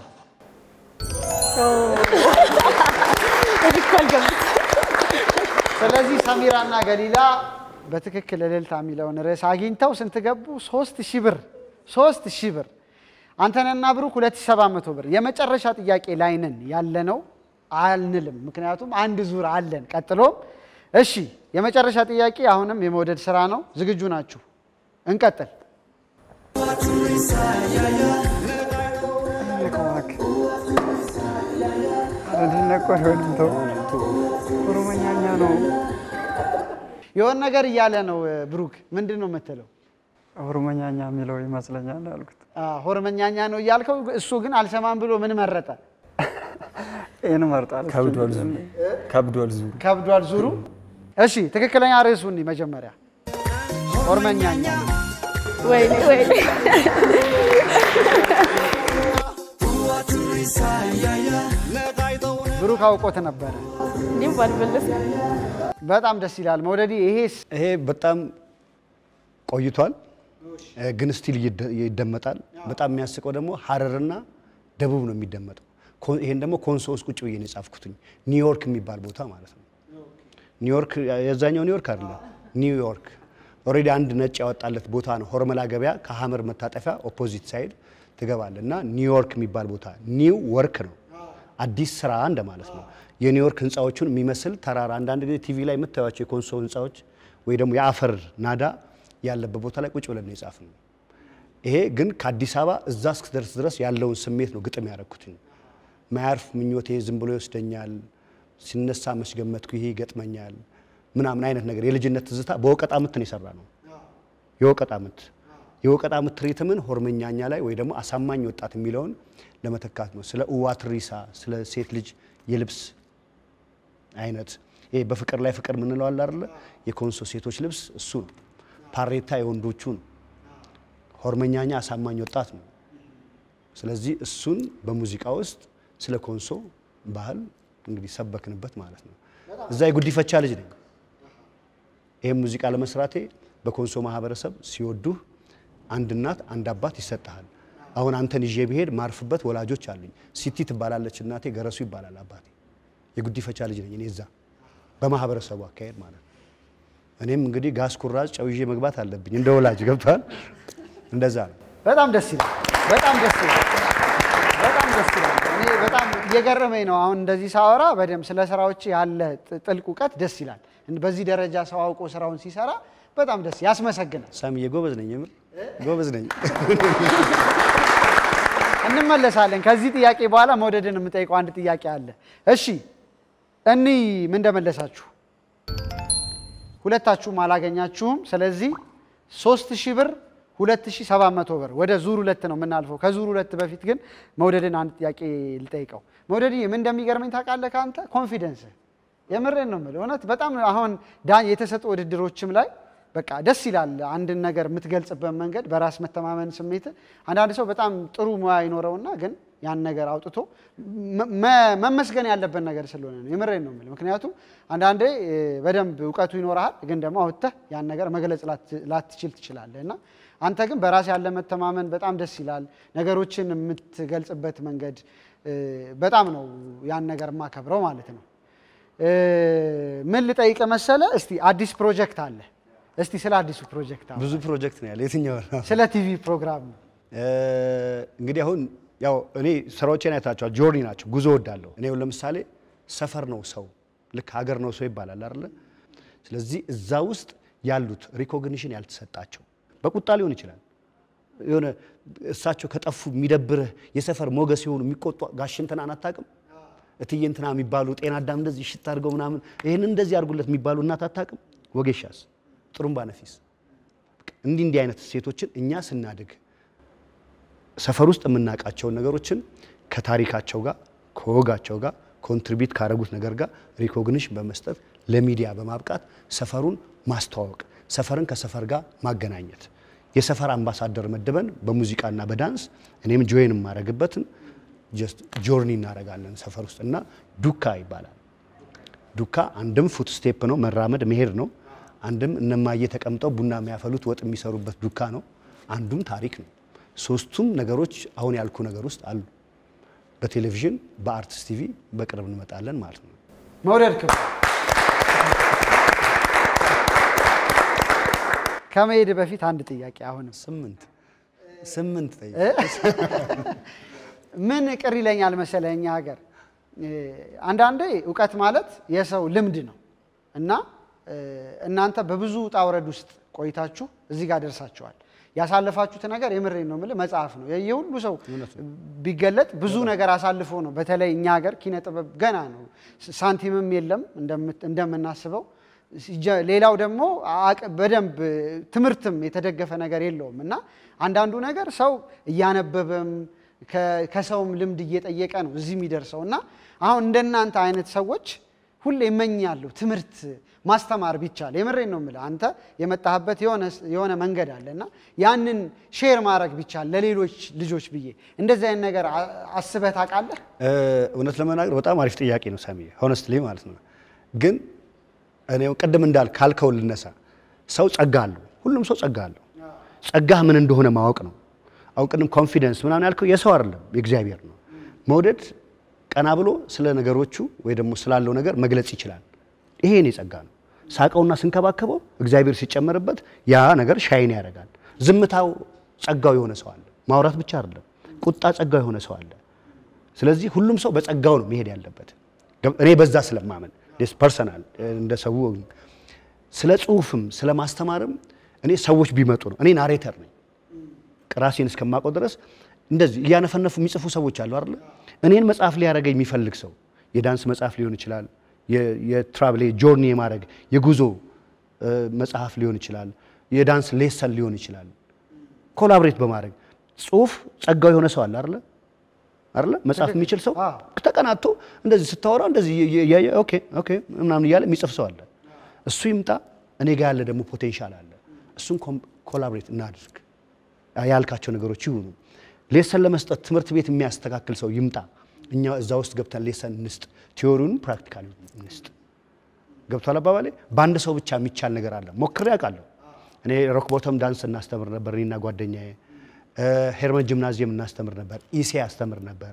ትክክል ገብ
ስለዚህ ሰሚራና ገሊላ በትክክል እልልታ የሚለውን ርዕስ አግኝተው ስንት ገቡ? ሶስት ሺህ ብር ሶስት ሺህ ብር። አንተነና ብሩክ ሁለት ሺህ ሰባት መቶ ብር። የመጨረሻ ጥያቄ ላይ ነን ያለነው አልንልም፣ ምክንያቱም አንድ ዙር አለን ቀጥሎም። እሺ የመጨረሻ ጥያቄ አሁንም የመውደድ ስራ ነው። ዝግጁ ናችሁ? እንቀጥል።
አረድነቆር ወይም ተው ኦሮሞኛኛ ነው።
የሆነ ነገር እያለ ነው ብሩክ። ምንድን ነው የምትለው?
ኦሮሞኛኛ የሚለው ይመስለኛል አልኩት።
አዎ፣ ሆርመኛኛ ነው እያልከው፣ እሱ ግን አልሰማም ብሎ ምን መረጠ?
ይህን መርጣል።
ከብዷል ዙሩ ከብዷል ዙሩ
ከብዷል ዙሩ። እሺ ትክክለኛ ርዕሱን መጀመሪያ ሆርመኛኛ
ወይኔ ወይኔ
ብሩክ አውቆት ነበረ።
እንዲህ ባልመለስ
በጣም ደስ ይላል። መውደዲ ይሄስ
ይሄ በጣም ቆይቷል። እ፣ ግን ስቲል ይደ- ይደመጣል። በጣም የሚያስቀው ደግሞ ሀረርና ደቡብ ነው የሚደመጠው። ኮ- ይሄን ደግሞ ኮንሶ ውስጥ ቁጭ ብዬ ነው የጻፍኩትኝ። ኒውዮርክ የሚባል ቦታ ማለት ነው። ኒውዮርክ የዛኛው ኒውዮርክ አይደለም፣ ኒውዮርክ ኦልሬዲ አንድ ነጭ ያወጣለት ቦታ ነው። ሆርመላ ገበያ ከሀመር መታጠፊያ ኦፖዚት ሳይድ ትገባለህ እና ኒውዮርክ የሚባል ቦታ ኒው ወርክ ነው፣ አዲስ ስራ እንደማለት ነው። የኒውዮርክ ህንፃዎቹን የሚመስል ተራራ አንዳንድ ጊዜ ቲቪ ላይ የምታዩቸው የኮንሶ ህንፃዎች ወይ ደግሞ የአፈር ናዳ ያለበት ቦታ ላይ ቁጭ ብለን ነው የጻፍነው። ይሄ ግን ከአዲስ አበባ እዛ እስክደርስ ድረስ ያለውን ስሜት ነው ግጥም ያደረኩትኝ። ማያርፍ ምኞቴ ዝም ብሎ ይወስደኛል፣ ሲነሳ መች ገመትኩ ይሄ ይገጥመኛል ምናምን አይነት ነገር የልጅነት ትዝታ በወቀጣ ምት ነው የሰራ ነው። የወቀጣ ምት የወቀጣ ምት ሪትምን ሆርመኛኛ ላይ ወይ ደግሞ አሳማኝ ወጣት የሚለውን ለመተካት ነው። ስለ እዋ ትሪሳ፣ ስለ ሴት ልጅ የልብስ አይነት ይሄ በፍቅር ላይ ፍቅር የምንለው አለ አይደለ? የኮንሶ ሴቶች ልብስ እሱ ነው። ፓሬታ የወንዶቹ ነው። ሆርመኛኛ አሳማኝ ወጣት ነው። ስለዚህ እሱን በሙዚቃ ውስጥ ስለ ኮንሶ ባህል እንግዲህ ሰበክንበት ማለት ነው። እዛ የጉዲፈቻ ልጅ ነኝ። ይህም ሙዚቃ ለመስራቴ በኮንሶ ማህበረሰብ ሲወዱህ አንድ እናት አንድ አባት ይሰጥሃል። አሁን አንተን ይዤ ብሄድ ማርፍበት ወላጆች አሉኝ። ሲቲ ትባላለች እናቴ፣ ገረሱ ይባላል አባቴ። የጉዲፈቻ ልጅ ነኝ እኔ እዛ በማህበረሰቡ አካሄድ ማለት ነው። እኔም እንግዲህ ጋዝ ኩራዝ ጨው ይዤ መግባት አለብኝ እንደ ወላጅ ገብቷል። እንደዛ ነው።
በጣም ደስ ይላል። በጣም ደስ ይላል። በጣም ደስ ይላል። እኔ በጣም እየገረመኝ ነው አሁን እንደዚህ ሳወራ በደንብ ስለ ስራዎች ያለ ጥ- ጥልቅ እውቀት ደስ ይላል። በዚህ ደረጃ ሰው አውቆ ስራውን ሲሰራ በጣም ደስ ያስመሰግናል።
ሳሚዬ ጎበዝ ነኝ፣ የምር ጎበዝ ነኝ።
እንመለሳለን። ከዚህ ጥያቄ በኋላ መውደድን የምጠይቀው አንድ ጥያቄ አለ። እሺ እኒ ምን እንደመለሳችሁ ሁለታችሁም አላገኛችሁም። ስለዚህ ሶስት ሺህ ብር ሁለት ሺህ ሰባት መቶ ብር ወደ ዙር ሁለት ነው የምናልፈው። ከዙር ሁለት በፊት ግን መውደድን አንድ ጥያቄ ልጠይቀው። መውደድ ምን እንደሚገርመኝ ታውቃለህ? ከአንተ ኮንፊደንስ የምሬን ነው የምልህ። እውነት በጣም አሁን ዳ የተሰጡ ውድድሮችም ላይ በቃ ደስ ይላል። አንድን ነገር የምትገልጽበት መንገድ በራስ መተማመን ስሜት አንዳንድ ሰው በጣም ጥሩ ሙያ ይኖረውና ግን ያን ነገር አውጥቶ መ- መ- መመስገን ያለበት ነገር ስለሆነ ነው። የምሬን ነው የምልህ። ምክንያቱም አንዳንዴ እ፣ በደንብ እውቀቱ ይኖርሃል፣ ግን ደግሞ አውጥተህ ያን ነገር መግለጽ ላት- ላትችል ትችላለህ እና አንተ ግን በራስ ያለ መተማመን በጣም ደስ ይላል። ነገሮችን የምትገልጽበት መንገድ እ፣ በጣም ነው ያን ነገር የማከብረው ማለት ነው። እ፣ ምን ልጠይቅ መሰለ? እስቲ አዲስ ፕሮጀክት አለ። እስቲ ስለ አዲሱ ፕሮጀክት አውራ።
ብዙ ፕሮጀክት ነው ያለ የትኛው ነው?
ስለ ቲቪ ፕሮግራም ነው።
እ፣ እንግዲህ አሁን ያው እኔ ስራዎቼን አይታችኋል። ጆርኒ ናቸው፣ ጉዞ ወዳለሁ። እኔ አሁን ለምሳሌ ሰፈር ነው ሰው ልክ ሀገር ነው ሰው ይባላል አይደለ? ስለዚህ እዛ ውስጥ ያሉት ሪኮግኒሽን ያልተሰጣቸው በቁጣ ሊሆን ይችላል የሆነ እሳቸው ከጠፉ የሚደብርህ የሰፈር ሞገስ የሆኑ የሚቆጡ ጋሽ እንትናን አታውቅም? እትዬ እንትና የሚባሉ ጤና አዳም እንደዚህ ሽት አድርገው ምናምን ይህን እንደዚህ አድርጉለት የሚባሉ እናት አታውቅም? ወጌሻስ፣ ጥሩምባ ነፊስ፣ እንዲህ እንዲህ አይነት ሴቶችን እኛ ስናድግ ሰፈር ውስጥ የምናውቃቸውን ነገሮችን ከታሪካቸው ጋር ከወጋቸው ጋር ኮንትሪቢዩት ካደረጉት ነገር ጋር ሪኮግኒሽን በመስጠት ለሚዲያ በማብቃት ሰፈሩን ማስተዋወቅ፣ ሰፈርን ከሰፈር ጋር ማገናኘት፣ የሰፈር አምባሳደር መድበን በሙዚቃና በዳንስ እኔም ጆይን የማደርግበትን ጀስት ጆርኒ እናደርጋለን ሰፈር ውስጥ እና ዱካ ይባላል። ዱካ አንድም ፉት ስቴፕ ነው መራመድ መሄድ ነው። አንድም እነማዬ ተቀምጠው ቡና የሚያፈሉት ወጥ የሚሰሩበት ዱካ ነው። አንዱም ታሪክ ነው። ሶስቱም ነገሮች አሁን ያልኩ ነገር ውስጥ አሉ። በቴሌቪዥን በአርትስ ቲቪ በቅርብ እንመጣለን ማለት ነው።
መውደድ ክብር ከመሄድ በፊት አንድ ጥያቄ አሁንም
ስምንት ስምንት ጠይቅ።
ምን ቅር ይለኛል መሰለህ እኛ ሀገር እ፣ አንዳንዴ እውቀት ማለት የሰው ልምድ ነው እና እ፣ እናንተ በብዙ ውጣ ውረድ ውስጥ ቆይታችሁ እዚህ ጋር ደርሳችኋል። ያሳለፋችሁት ነገር የምሬን ነው የምልህ መጽሐፍ ነው። የሁሉ ሰው ቢገለጥ ብዙ ነገር አሳልፎ ነው። በተለይ እኛ ሀገር ኪነ ጥበብ ገና ነው፣ ሳንቲምም የለም እንደምት- እንደምናስበው። ሲጀ- ሌላው ደግሞ አቅ- በደንብ ትምህርትም የተደገፈ ነገር የለውም እና አንዳንዱ ነገር ሰው እያነበበም ከ- ከሰውም ልምድ እየጠየቀ ነው እዚህ የሚደርሰው እና አሁን እንደናንተ አይነት ሰዎች ሁሌ እመኛለሁ ትምህርት ማስተማር ቢቻል። የምሬን ነው የምልህ። አንተ የመጣህበት የሆነ የሆነ መንገድ አለ እና ያንን ሼር ማድረግ ቢቻል ለሌሎች ልጆች ብዬ እንደዚህ አይነት ነገር አ- አስበህ ታውቃለህ?
እ፣ እውነት ለመናገር በጣም አሪፍ ጥያቄ ነው ሳሚ፣ ሆነስትሊ ማለት ነው። ግን እኔ ቅድም እንዳል ካልከው ልነሳ፣ ሰው ጸጋ አለው፣ ሁሉም ሰው ጸጋ አለው። ጸጋህ ምን እንደሆነ ማወቅ ነው። አሁን ቅድም ኮንፊደንስ ምናምን ያልከው የሰው አይደለም የእግዚአብሔር ነው። መውደድ ቀና ብሎ ስለ ነገሮቹ ወይ ደግሞ ስላለው ነገር መግለጽ ይችላል። ይሄ የኔ ጸጋ ነው። ሳቀውና ስንከባከበው እግዚአብሔር ሲጨመርበት ያ ነገር ሻይን ያደርጋል። ዝምታው ጸጋው የሆነ ሰው አለ። ማውራት ብቻ አይደለም፣ ቁጣ ጸጋው የሆነ ሰው አለ። ስለዚህ ሁሉም ሰው በጸጋው ነው መሄድ ያለበት። እኔ በዛ ስለማመን ፐርሰናል እንደ ሰው ስለ ጽሁፍም ስለ ማስተማርም እኔ ሰዎች ቢመጡ ነው። እኔ ናሬተር ነኝ ራሴን እስከማውቀው ድረስ እንደዚህ እያነፈነፉ የሚጽፉ ሰዎች አሉ አይደለ? እኔን መጽሐፍ ሊያደርገኝ የሚፈልግ ሰው የዳንስ መጽሐፍ ሊሆን ይችላል፣ የትራቭል ጆርኒ የማድረግ የጉዞ መጽሐፍ ሊሆን ይችላል፣ የዳንስ ሌሰን ሊሆን ይችላል። ኮላብሬት በማድረግ ጽሁፍ ጸጋው የሆነ ሰው አለ አይደለ? አይደለ? መጽሐፍ የሚችል ሰው ተቀናቶ እንደዚህ ስታወራው እንደዚህ እያየ ኦኬ ኦኬ ምናምን እያለ የሚጽፍ ሰው አለ። እሱ ይምጣ። እኔ ጋር ያለ ደግሞ ፖቴንሻል አለ። እሱን ኮላብሬት እናድርግ። ያልካቸው ነገሮች ይሁኑ። ሌሰን ለመስጠት ትምህርት ቤት የሚያስተካክል ሰው ይምጣ። እኛ እዛ ውስጥ ገብተን ሌሰን እንስጥ፣ ቲዮሪውን ፕራክቲካሊ እንስጥ። ገብቷል አባባሌ? በአንድ ሰው ብቻ የሚቻል ነገር አለ። ሞክሬ አውቃለሁ። እኔ ሮክ ቦተም ዳንስ እናስተምር ነበር፣ እኔና ጓደኛዬ። ሄርመን ጂምናዚየም እናስተምር ነበር፣ ኢሴ አስተምር ነበር።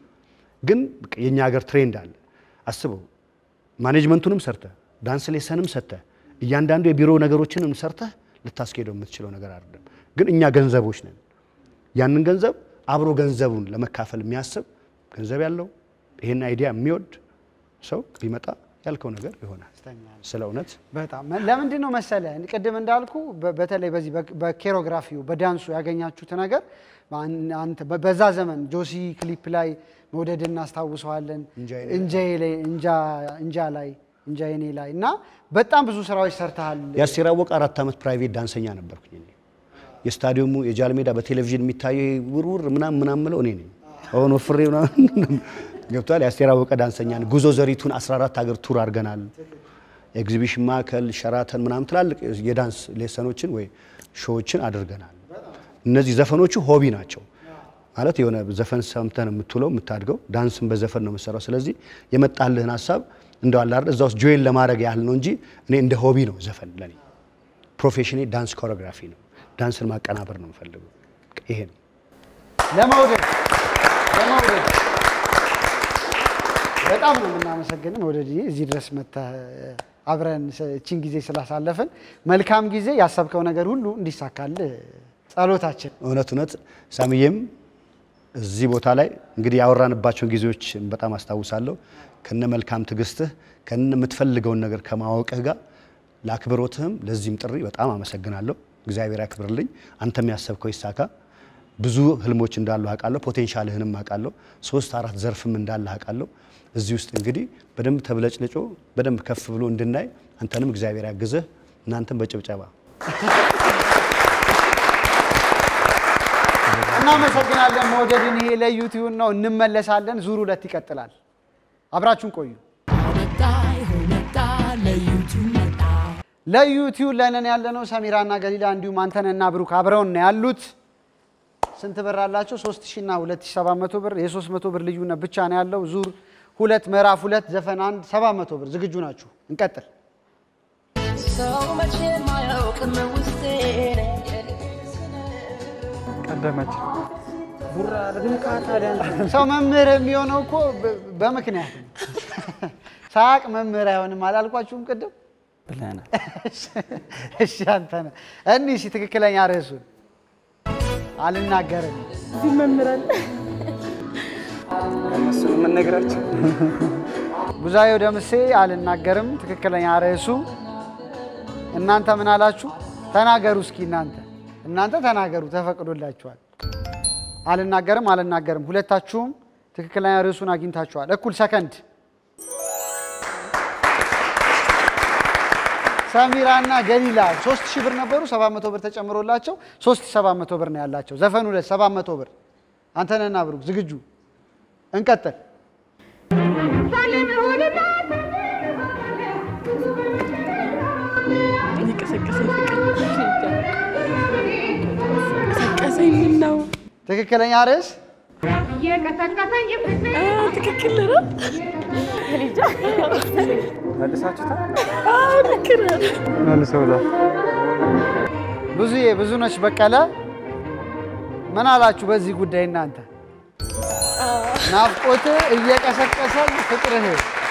ግን የእኛ ሀገር ትሬንድ አለ። አስበው፣ ማኔጅመንቱንም ሰርተህ ዳንስ ሌሰንም ሰጥተህ እያንዳንዱ የቢሮ ነገሮችንም ሰርተህ ልታስኬደው የምትችለው ነገር አይደለም። ግን እኛ ገንዘቦች ነን። ያንን ገንዘብ አብሮ ገንዘቡን ለመካፈል የሚያስብ ገንዘብ ያለው ይሄን አይዲያ የሚወድ ሰው ቢመጣ ያልከው ነገር ይሆናል። ስለ እውነት
በጣም ለምንድን ነው መሰለ ቅድም እንዳልኩ በ- በተለይ በዚህ በ- በኬሮግራፊው በዳንሱ ያገኛችሁት ነገር አንተ በ- በዛ ዘመን ጆሲ ክሊፕ ላይ መውደድ እናስታውሰዋለን። እንጃዬ ላይ እንጃ- እንጃ ላይ እንጃ የኔ ላይ እና በጣም ብዙ ስራዎች ሰርተሃል።
የአስቴር አወቀ አራት ዓመት ፕራይቬት ዳንሰኛ ነበርኩኝ እኔ። የስታዲየሙ የጃልሜዳ በቴሌቪዥን የሚታየው ውርውር ምናምን ምናምን ምለው እኔ ነኝ። አሁን ወፍሬ ምናምን ገብቷል። የአስቴር አወቀ ዳንሰኛ ነኝ። ጉዞ ዘሪቱን 14 ሀገር ቱር አድርገናል። ኤግዚቢሽን ማዕከል፣ ሸራተን ምናምን ትላልቅ የዳንስ ሌሰኖችን ወይ ሾዎችን አድርገናል። እነዚህ ዘፈኖቹ ሆቢ ናቸው ማለት የሆነ ዘፈን ሰምተን የምትውለው የምታድገው፣ ዳንስን በዘፈን ነው የምትሰራው። ስለዚህ የመጣልህን ሀሳብ እንደው አለ አይደል እዛ ውስጥ ጆይን ለማድረግ ያህል ነው እንጂ እኔ እንደ ሆቢ ነው ዘፈን ለኔ። ፕሮፌሽኔ ዳንስ ኮሪዮግራፊ ነው። ዳንስን ማቀናበር ነው የምፈልገው። ይሄ ነው
ለመውደድ ለመውደድ በጣም ነው የምናመሰግን መውደድ እዚህ ድረስ መጥተህ አብረን እቺን ጊዜ ስላሳለፍን መልካም ጊዜ ያሰብከው ነገር ሁሉ እንዲሳካልህ ጸሎታችን
እውነት እውነት ሳሚዬም እዚህ ቦታ ላይ እንግዲህ ያወራንባቸውን ጊዜዎች በጣም አስታውሳለሁ። ከነ መልካም ትዕግስትህ ከነ የምትፈልገውን ነገር ከማወቅህ ጋር ለአክብሮትህም ለዚህም ጥሪ በጣም አመሰግናለሁ። እግዚአብሔር ያክብርልኝ። አንተም ያሰብከው ይሳካ። ብዙ ህልሞች እንዳሉ አውቃለሁ። ፖቴንሻልህንም አውቃለሁ። ሶስት አራት ዘርፍም እንዳለ አውቃለሁ። እዚህ ውስጥ እንግዲህ በደንብ ተብለጭልጮ በደንብ ከፍ ብሎ እንድናይ አንተንም እግዚአብሔር ያግዝህ። እናንተም በጭብጨባ
እናመሰግናለን። መውደድን ይሄ ለዩቲዩብ ነው። እንመለሳለን። ዙር ሁለት ይቀጥላል። አብራችሁን ቆዩ። ለዩቲዩብ ለነን ያለነው ሰሚራና ገሊላ እንዲሁም አንተነና ብሩክ አብረውን ነው ያሉት። ስንት ብር አላቸው? 3000 እና 2700 ብር። የ300 ብር ልዩነት ብቻ ነው ያለው። ዙር ሁለት ምዕራፍ ሁለት ዘፈን አንድ 700 ብር። ዝግጁ ናችሁ? እንቀጥል።
ሰው መቼም አያውቅም ውስጤ
ቀደመች
ሰው መምህር የሚሆነው እኮ በ- በምክንያት ነው። ሳቅ መምህር አይሆንም አላልኳችሁም ቅድም?
ብለናል።
እሺ አንተ ነህ። እኒህ እስኪ ትክክለኛ ርዕሱን አልናገርም።
መምህራን
እነሱን የምንነግራቸው
ብዙአየሁ ደምሴ አልናገርም። ትክክለኛ ርዕሱ እናንተ ምን አላችሁ? ተናገሩ እስኪ እናንተ እናንተ ተናገሩ፣ ተፈቅዶላችኋል። አልናገርም አልናገርም። ሁለታችሁም ትክክለኛ ርዕሱን አግኝታችኋል። እኩል ሰከንድ። ሰሚራና ገሊላ ሶስት ሺህ ብር ነበሩ። ሰባት መቶ ብር ተጨምሮላቸው ሶስት ሺህ ሰባት መቶ ብር ነው ያላቸው። ዘፈኑ ሁለት ሰባት መቶ ብር። አንተነህና ብሩክ ዝግጁ? እንቀጥል።
የቀሰቀሰኝ ፍቅር ቀሰቀሰኝ ምን ነው
ትክክለኛ ርዕስ
አ፣ ትክክል ነው
መልሳችሁታል?
አ፣ ልክ ነህ
መልሰውታል።
ብዙዬ ብዙነሽ በቀለ ምን አላችሁ በዚህ ጉዳይ እናንተ? ናፍቆት እየቀሰቀሰኝ ፍቅርህ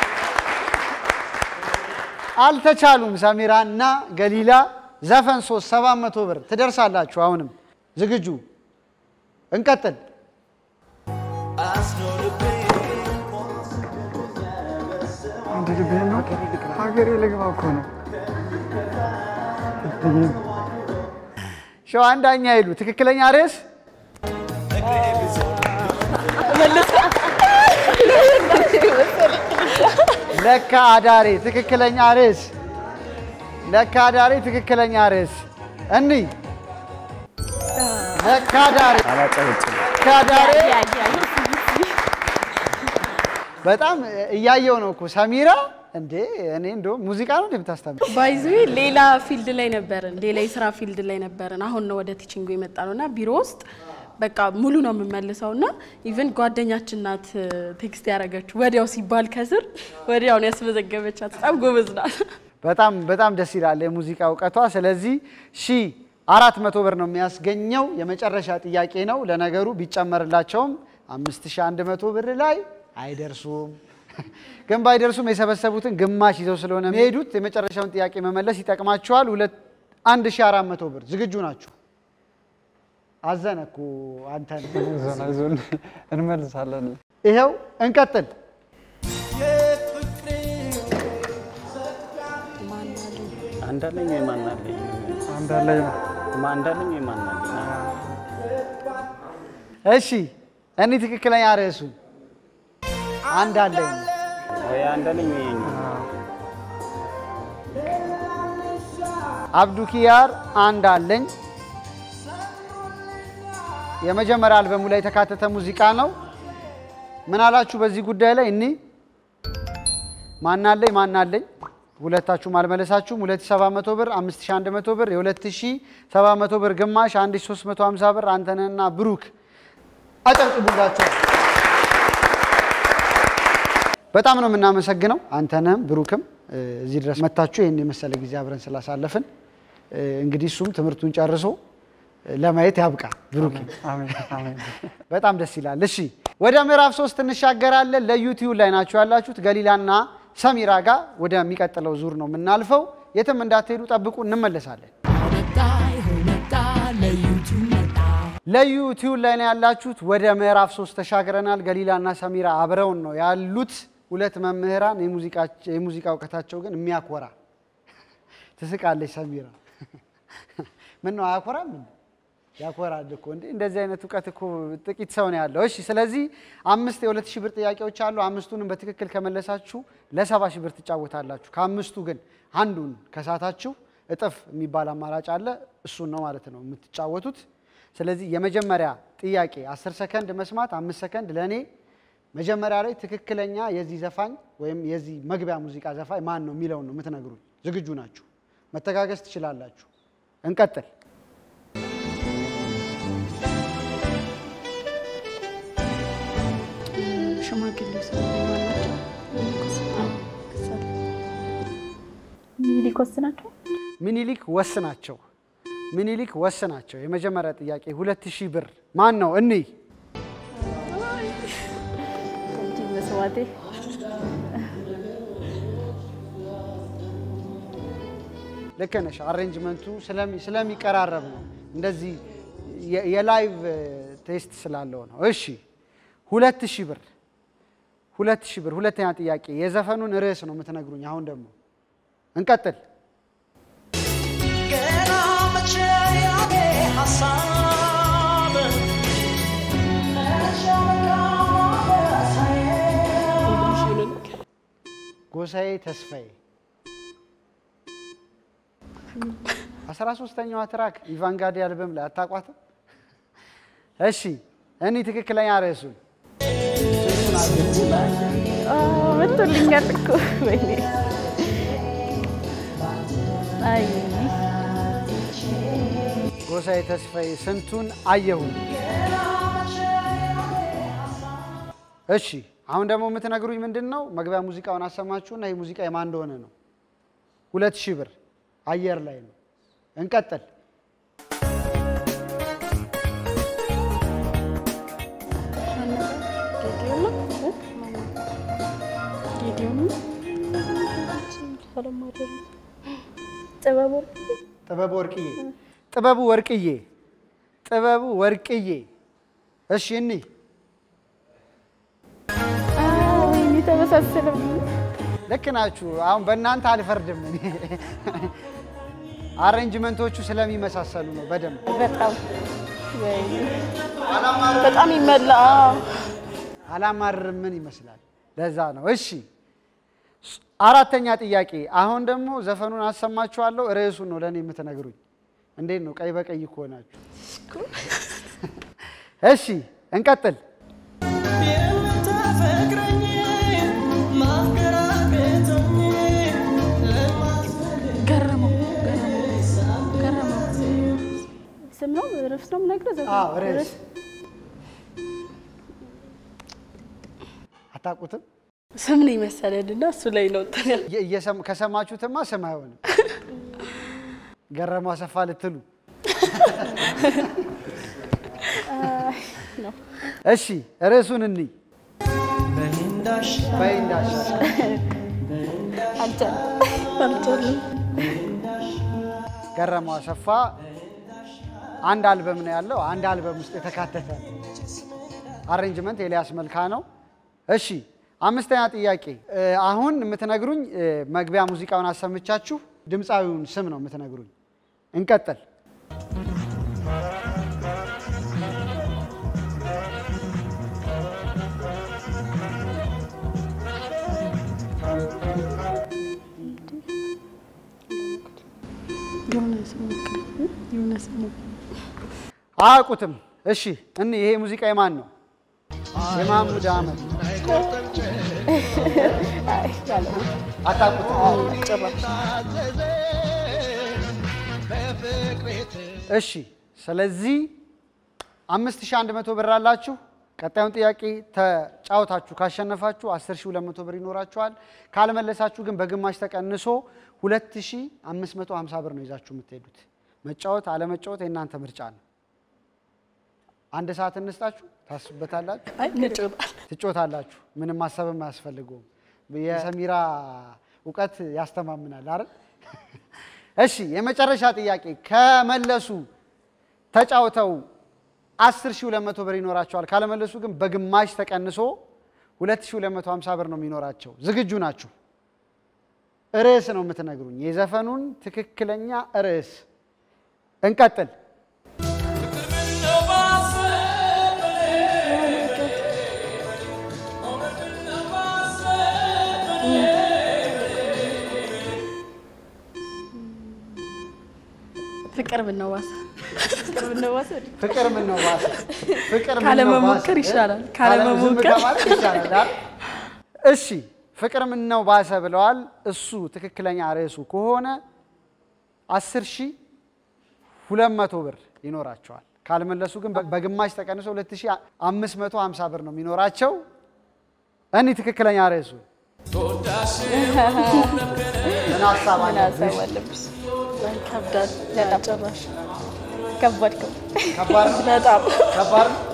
አልተቻሉም። ሰሚራ እና ገሊላ ዘፈን ሶስት ሰባት መቶ ብር ትደርሳላችሁ። አሁንም ዝግጁ እንቀጥል።
አንድ ልቤ ነው ሀገሬ ልግባ እኮ ነው።
ሸዋ አንዳኛ ይሉ ትክክለኛ ርዕስ ለካ አዳሬ ትክክለኛ ርዕስ ለካ አዳሬ ትክክለኛ ርዕስ እኒ ለካ አዳሬ ለካ አዳሬ በጣም እያየው ነው እኮ ሰሚራ እንዴ እኔ እንደውም ሙዚቃ ነው እንደምታስተምር
ባይዙ ሌላ ፊልድ ላይ ነበርን፣ ሌላ የስራ ፊልድ ላይ ነበርን። አሁን ነው ወደ ቲቺንጉ የመጣ ነው እና ቢሮ ውስጥ በቃ ሙሉ ነው የምመልሰው እና ኢቨን ጓደኛችን ናት ቴክስት ያደረገችው ወዲያው ሲባል ከስር ወዲያው ነው ያስመዘገበቻት። በጣም ጎበዝ ናት።
በጣም በጣም ደስ ይላል የሙዚቃ እውቀቷ። ስለዚህ ሺ አራት መቶ ብር ነው የሚያስገኘው የመጨረሻ ጥያቄ ነው። ለነገሩ ቢጨመርላቸውም አምስት ሺ አንድ መቶ ብር ላይ አይደርሱም። ግን ባይደርሱም የሰበሰቡትን ግማሽ ይዘው ስለሆነ የሚሄዱት የመጨረሻውን ጥያቄ መመለስ ይጠቅማቸዋል። ሁለት አንድ ሺ አራት መቶ ብር ዝግጁ ናችሁ? አዘነ እኮ አንተን
አይዞን አይዞን እንመልሳለን።
ይኸው እንቀጥል።
አንዳለኝ ወይ ማናለኝ?
አንዳለኝ ነው
አንዳለኝ ወይ ማናለኝ?
እሺ እኔ ትክክለኛ ርዕሱ አንድ አለኝ ነው።
ወይ አንዳለኝ ወይ
አብዱ ኪያር አንድ አለኝ የመጀመሪያ አልበሙ ላይ የተካተተ ሙዚቃ ነው። ምን አላችሁ በዚህ ጉዳይ ላይ? እኒ ማናለኝ ማናለኝ ሁለታችሁም አልመለሳችሁም። 2700 ብር፣ 5100 ብር፣ የ2700 ብር ግማሽ 1350 ብር አንተነህና ብሩክ አጨብጭቡላቸው። በጣም ነው የምናመሰግነው አንተነህም ብሩክም እዚህ ድረስ መታችሁ ይህን የመሰለ ጊዜ አብረን ስላሳለፍን እንግዲህ እሱም ትምህርቱን ጨርሶ ለማየት ያብቃ ብሩክ።
አሜን አሜን።
በጣም ደስ ይላል። እሺ ወደ ምዕራፍ ሶስት እንሻገራለን። ለዩቲዩብ ላይ ናችሁ ያላችሁት ገሊላና ሰሚራ ጋር ወደሚቀጥለው ዙር ነው የምናልፈው። የትም እንዳትሄዱ ጠብቁ፣ እንመለሳለን።
መጣ ይኸው መጣ ለዩቱብ መጣ
ለዩቲዩብ ላይ ነው ያላችሁት። ወደ ምዕራፍ ሶስት ተሻግረናል። ገሊላና ሰሚራ አብረውን ነው ያሉት። ሁለት መምህራን የሙዚቃ እውቀታቸው ግን የሚያኮራ ትስቃለች ሰሚራ። ምን ነው አያኮራም? እንዴ? ያኮራል እኮ እንዴ! እንደዚህ አይነት እውቀት እኮ ጥቂት ሰው ነው ያለው። እሺ፣ ስለዚህ አምስት የሁለት ሺህ ብር ጥያቄዎች አሉ። አምስቱንም በትክክል ከመለሳችሁ ለሰባ ሺህ ብር ትጫወታላችሁ። ከአምስቱ ግን አንዱን ከሳታችሁ እጥፍ የሚባል አማራጭ አለ። እሱን ነው ማለት ነው የምትጫወቱት። ስለዚህ የመጀመሪያ ጥያቄ አስር ሰከንድ መስማት፣ አምስት ሰከንድ ለእኔ መጀመሪያ ላይ ትክክለኛ የዚህ ዘፋኝ ወይም የዚህ መግቢያ ሙዚቃ ዘፋኝ ማን ነው የሚለውን ነው የምትነግሩኝ። ዝግጁ ናችሁ? መተጋገዝ ትችላላችሁ። እንቀጥል።
ሽማግሌ ሰው
ሚኒሊክ ወስናቸው
ሚኒሊክ ወስናቸው ሚኒሊክ ወስናቸው። የመጀመሪያ ጥያቄ ሁለት ሺህ ብር ማን ነው? እንይ
እንጂ መስዋዕቴ
ልክ ነሽ። አሬንጅመንቱ ስለሚ- ስለሚቀራረብ ነው እንደዚህ የ- የላይቭ ቴስት ስላለው ነው። እሺ ሁለት ሺህ ብር ሁለት ሺህ ብር። ሁለተኛ ጥያቄ የዘፈኑን ርዕስ ነው የምትነግሩኝ። አሁን ደግሞ እንቀጥል።
ገና መቼ ያኔ ሀሳብ
ጎሳዬ ተስፋዬ አስራ ሶስተኛዋ ትራክ ኢቫንጋዲ አልበም ላይ አታቋትም? እሺ እኔ ትክክለኛ ርዕሱን
መቶልኛል እኮ ወይኔ አይ
ጎሳዬ ተስፋዬ ስንቱን አየሁኝ። እሺ አሁን ደግሞ የምትነግሩኝ ምንድን ነው? መግቢያ ሙዚቃውን አሰማችሁና ይህ ሙዚቃ የማን እንደሆነ ነው። ሁለት ሺህ ብር አየር ላይ ነው። እንቀጥል።
አለማደር ጥበብ ወርቅ
ጥበቡ ወርቅዬ ጥበቡ ወርቅዬ ጥበቡ ወርቅዬ። እሺ እኒ
ወይኔ ተመሳሰለም።
ልክ ናችሁ። አሁን በእናንተ አልፈርድም እኔ አሬንጅመንቶቹ ስለሚመሳሰሉ ነው በደንብ
በጣም ወይኔ በጣም ይመላ
አላማርም ምን ይመስላል? ለዛ ነው። እሺ ስ- አራተኛ ጥያቄ። አሁን ደግሞ ዘፈኑን አሰማችኋለሁ። ርዕሱን ነው ለእኔ የምትነግሩኝ። እንዴት ነው ቀይ በቀይ እኮ ናችሁ። እሺ እንቀጥል።
ገረመው ገረመው ገረመው
ስም ነው ርዕስ ነው የምነግርህ። ዘፈን
አዎ ርዕስ አታውቁትም?
ስም ነው ይመሰለን እና እሱ ላይ ነው እንትን ያልኩት።
እየ- እየሰም- ከሰማችሁትማ ስም አይሆንም። ገረመው አሰፋ ልትሉ
ነው።
እሺ ርዕሱን እንይ። በይንዳሽ
አልቻልኩም
አልቻለም።
ገረመው አሰፋ አንድ አልበም ነው ያለው። አንድ አልበም ውስጥ የተካተተ አሬንጅመንት ኤልያስ መልካ ነው። እሺ አምስተኛ ጥያቄ እ፣ አሁን የምትነግሩኝ እ፣ መግቢያ ሙዚቃውን አሰምቻችሁ ድምፃዊውን ስም ነው የምትነግሩኝ። እንቀጥል።
የሆነ ስም ሞክር፣ የሆነ ስም ሞክር።
አያውቁትም። እሺ እኒ ይሄ ሙዚቃ የማን ነው? የማሙድ አህመድ አታውቁትም? እሺ ስለዚህ አምስት ሺህ አንድ መቶ ብር አላችሁ። ቀጣዩን ጥያቄ ተጫውታችሁ ካሸነፋችሁ 10200 ብር ይኖራችኋል። ካልመለሳችሁ ግን በግማሽ ተቀንሶ 2550 ብር ነው ይዛችሁ የምትሄዱት። መጫወት አለመጫወት የእናንተ ምርጫ ነው። አንድ ሰዓት እንስጣችሁ፣ ታስቡበታላችሁ፣
አይ እንጫወታለን።
ትጮታላችሁ። ምንም ማሰብም አያስፈልገውም። የሰሚራ እውቀት ያስተማምናል አይደል? እሺ የመጨረሻ ጥያቄ ከመለሱ ተጫውተው 10200 ብር ይኖራቸዋል። ካለመለሱ ግን በግማሽ ተቀንሶ 2250 ብር ነው የሚኖራቸው። ዝግጁ ናችሁ? ርዕስ ነው የምትነግሩኝ፣ የዘፈኑን ትክክለኛ ርዕስ። እንቀጥል።
ፍቅር ብነዋሳ
ፍቅር ምን ነው ባሰ? ፍቅር ምን ነው
ካለመሞከር
ባሰ?
ይሻላል።
ዝም
ካለመሞከር
ከማለት ይሻላል አይደል? እሺ ፍቅር ምን ነው ባሰ ብለዋል። እሱ ትክክለኛ ርዕሱ ከሆነ 10 ሺህ 200 ብር ይኖራቸዋል። ካልመለሱ ግን በግማሽ ተቀንሶ 2550 ብር ነው የሚኖራቸው። እኔ ትክክለኛ ርዕሱ ምን ሀሳብ አለብሽ?
ከብዳል ጭራሽ
ከባድ ነው።
ከባድ ነው?
በጣም
ከባድ ነው?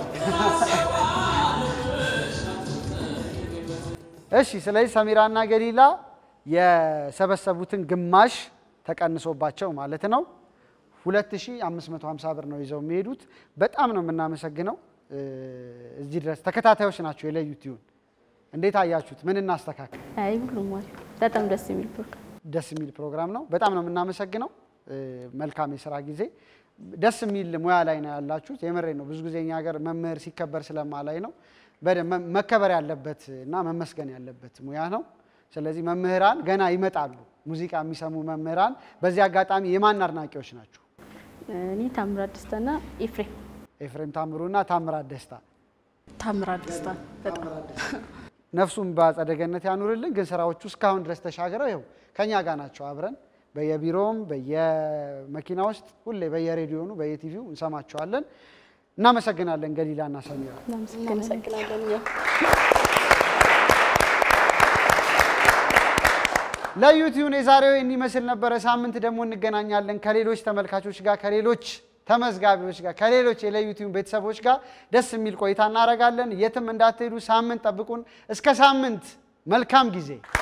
እሺ ስለዚህ ሰሚራና ገሊላ የሰበሰቡትን ግማሽ ተቀንሶባቸው ማለት ነው 2550 ብር ነው ይዘው የሚሄዱት። በጣም ነው የምናመሰግነው። እ፣ እዚህ ድረስ ተከታታዮች ናቸው የለዩት ይሁን። እንዴት አያችሁት? ምን እናስተካክል?
አይ ሁሉም አሪፍ፣ በጣም ደስ የሚል ፕሮግራም
ደስ የሚል ፕሮግራም ነው። በጣም ነው የምናመሰግነው። እ፣ መልካም የስራ ጊዜ። ደስ የሚል ሙያ ላይ ነው ያላችሁት። የምሬ ነው። ብዙ ጊዜ እኛ ሀገር መምህር ሲከበር ስለማላይ ነው። በደንብ መ- መከበር ያለበት እና መመስገን ያለበት ሙያ ነው። ስለዚህ መምህራን ገና ይመጣሉ፣ ሙዚቃ የሚሰሙ መምህራን። በዚህ አጋጣሚ የማን አድናቂዎች ናቸው?
እኔ ታምራት ደስታና ኤፍሬም
ኤፍሬም ታምሩና ታምራት ደስታ
ታምራት ደስታ በጣም
ነፍሱን በአጸደ ገነት ያኑርልን። ግን ስራዎቹ እስካሁን ድረስ ተሻግረው ይኸው ከኛ ጋር ናቸው። አብረን በየቢሮውም በየመኪና ውስጥ ሁሌ በየሬዲዮኑ በየቲቪው እንሰማቸዋለን። እናመሰግናለን ገሊላና ሰሚራ።
እናመሰግናለን። እኛም
ለዩቲዩን የዛሬው ይህን ይመስል ነበረ። ሳምንት ደግሞ እንገናኛለን ከሌሎች ተመልካቾች ጋር ከሌሎች ተመዝጋቢዎች ጋር ከሌሎች የለዩቲዩን ቤተሰቦች ጋር ደስ የሚል ቆይታ እናደርጋለን። የትም እንዳትሄዱ፣ ሳምንት ጠብቁን። እስከ ሳምንት መልካም ጊዜ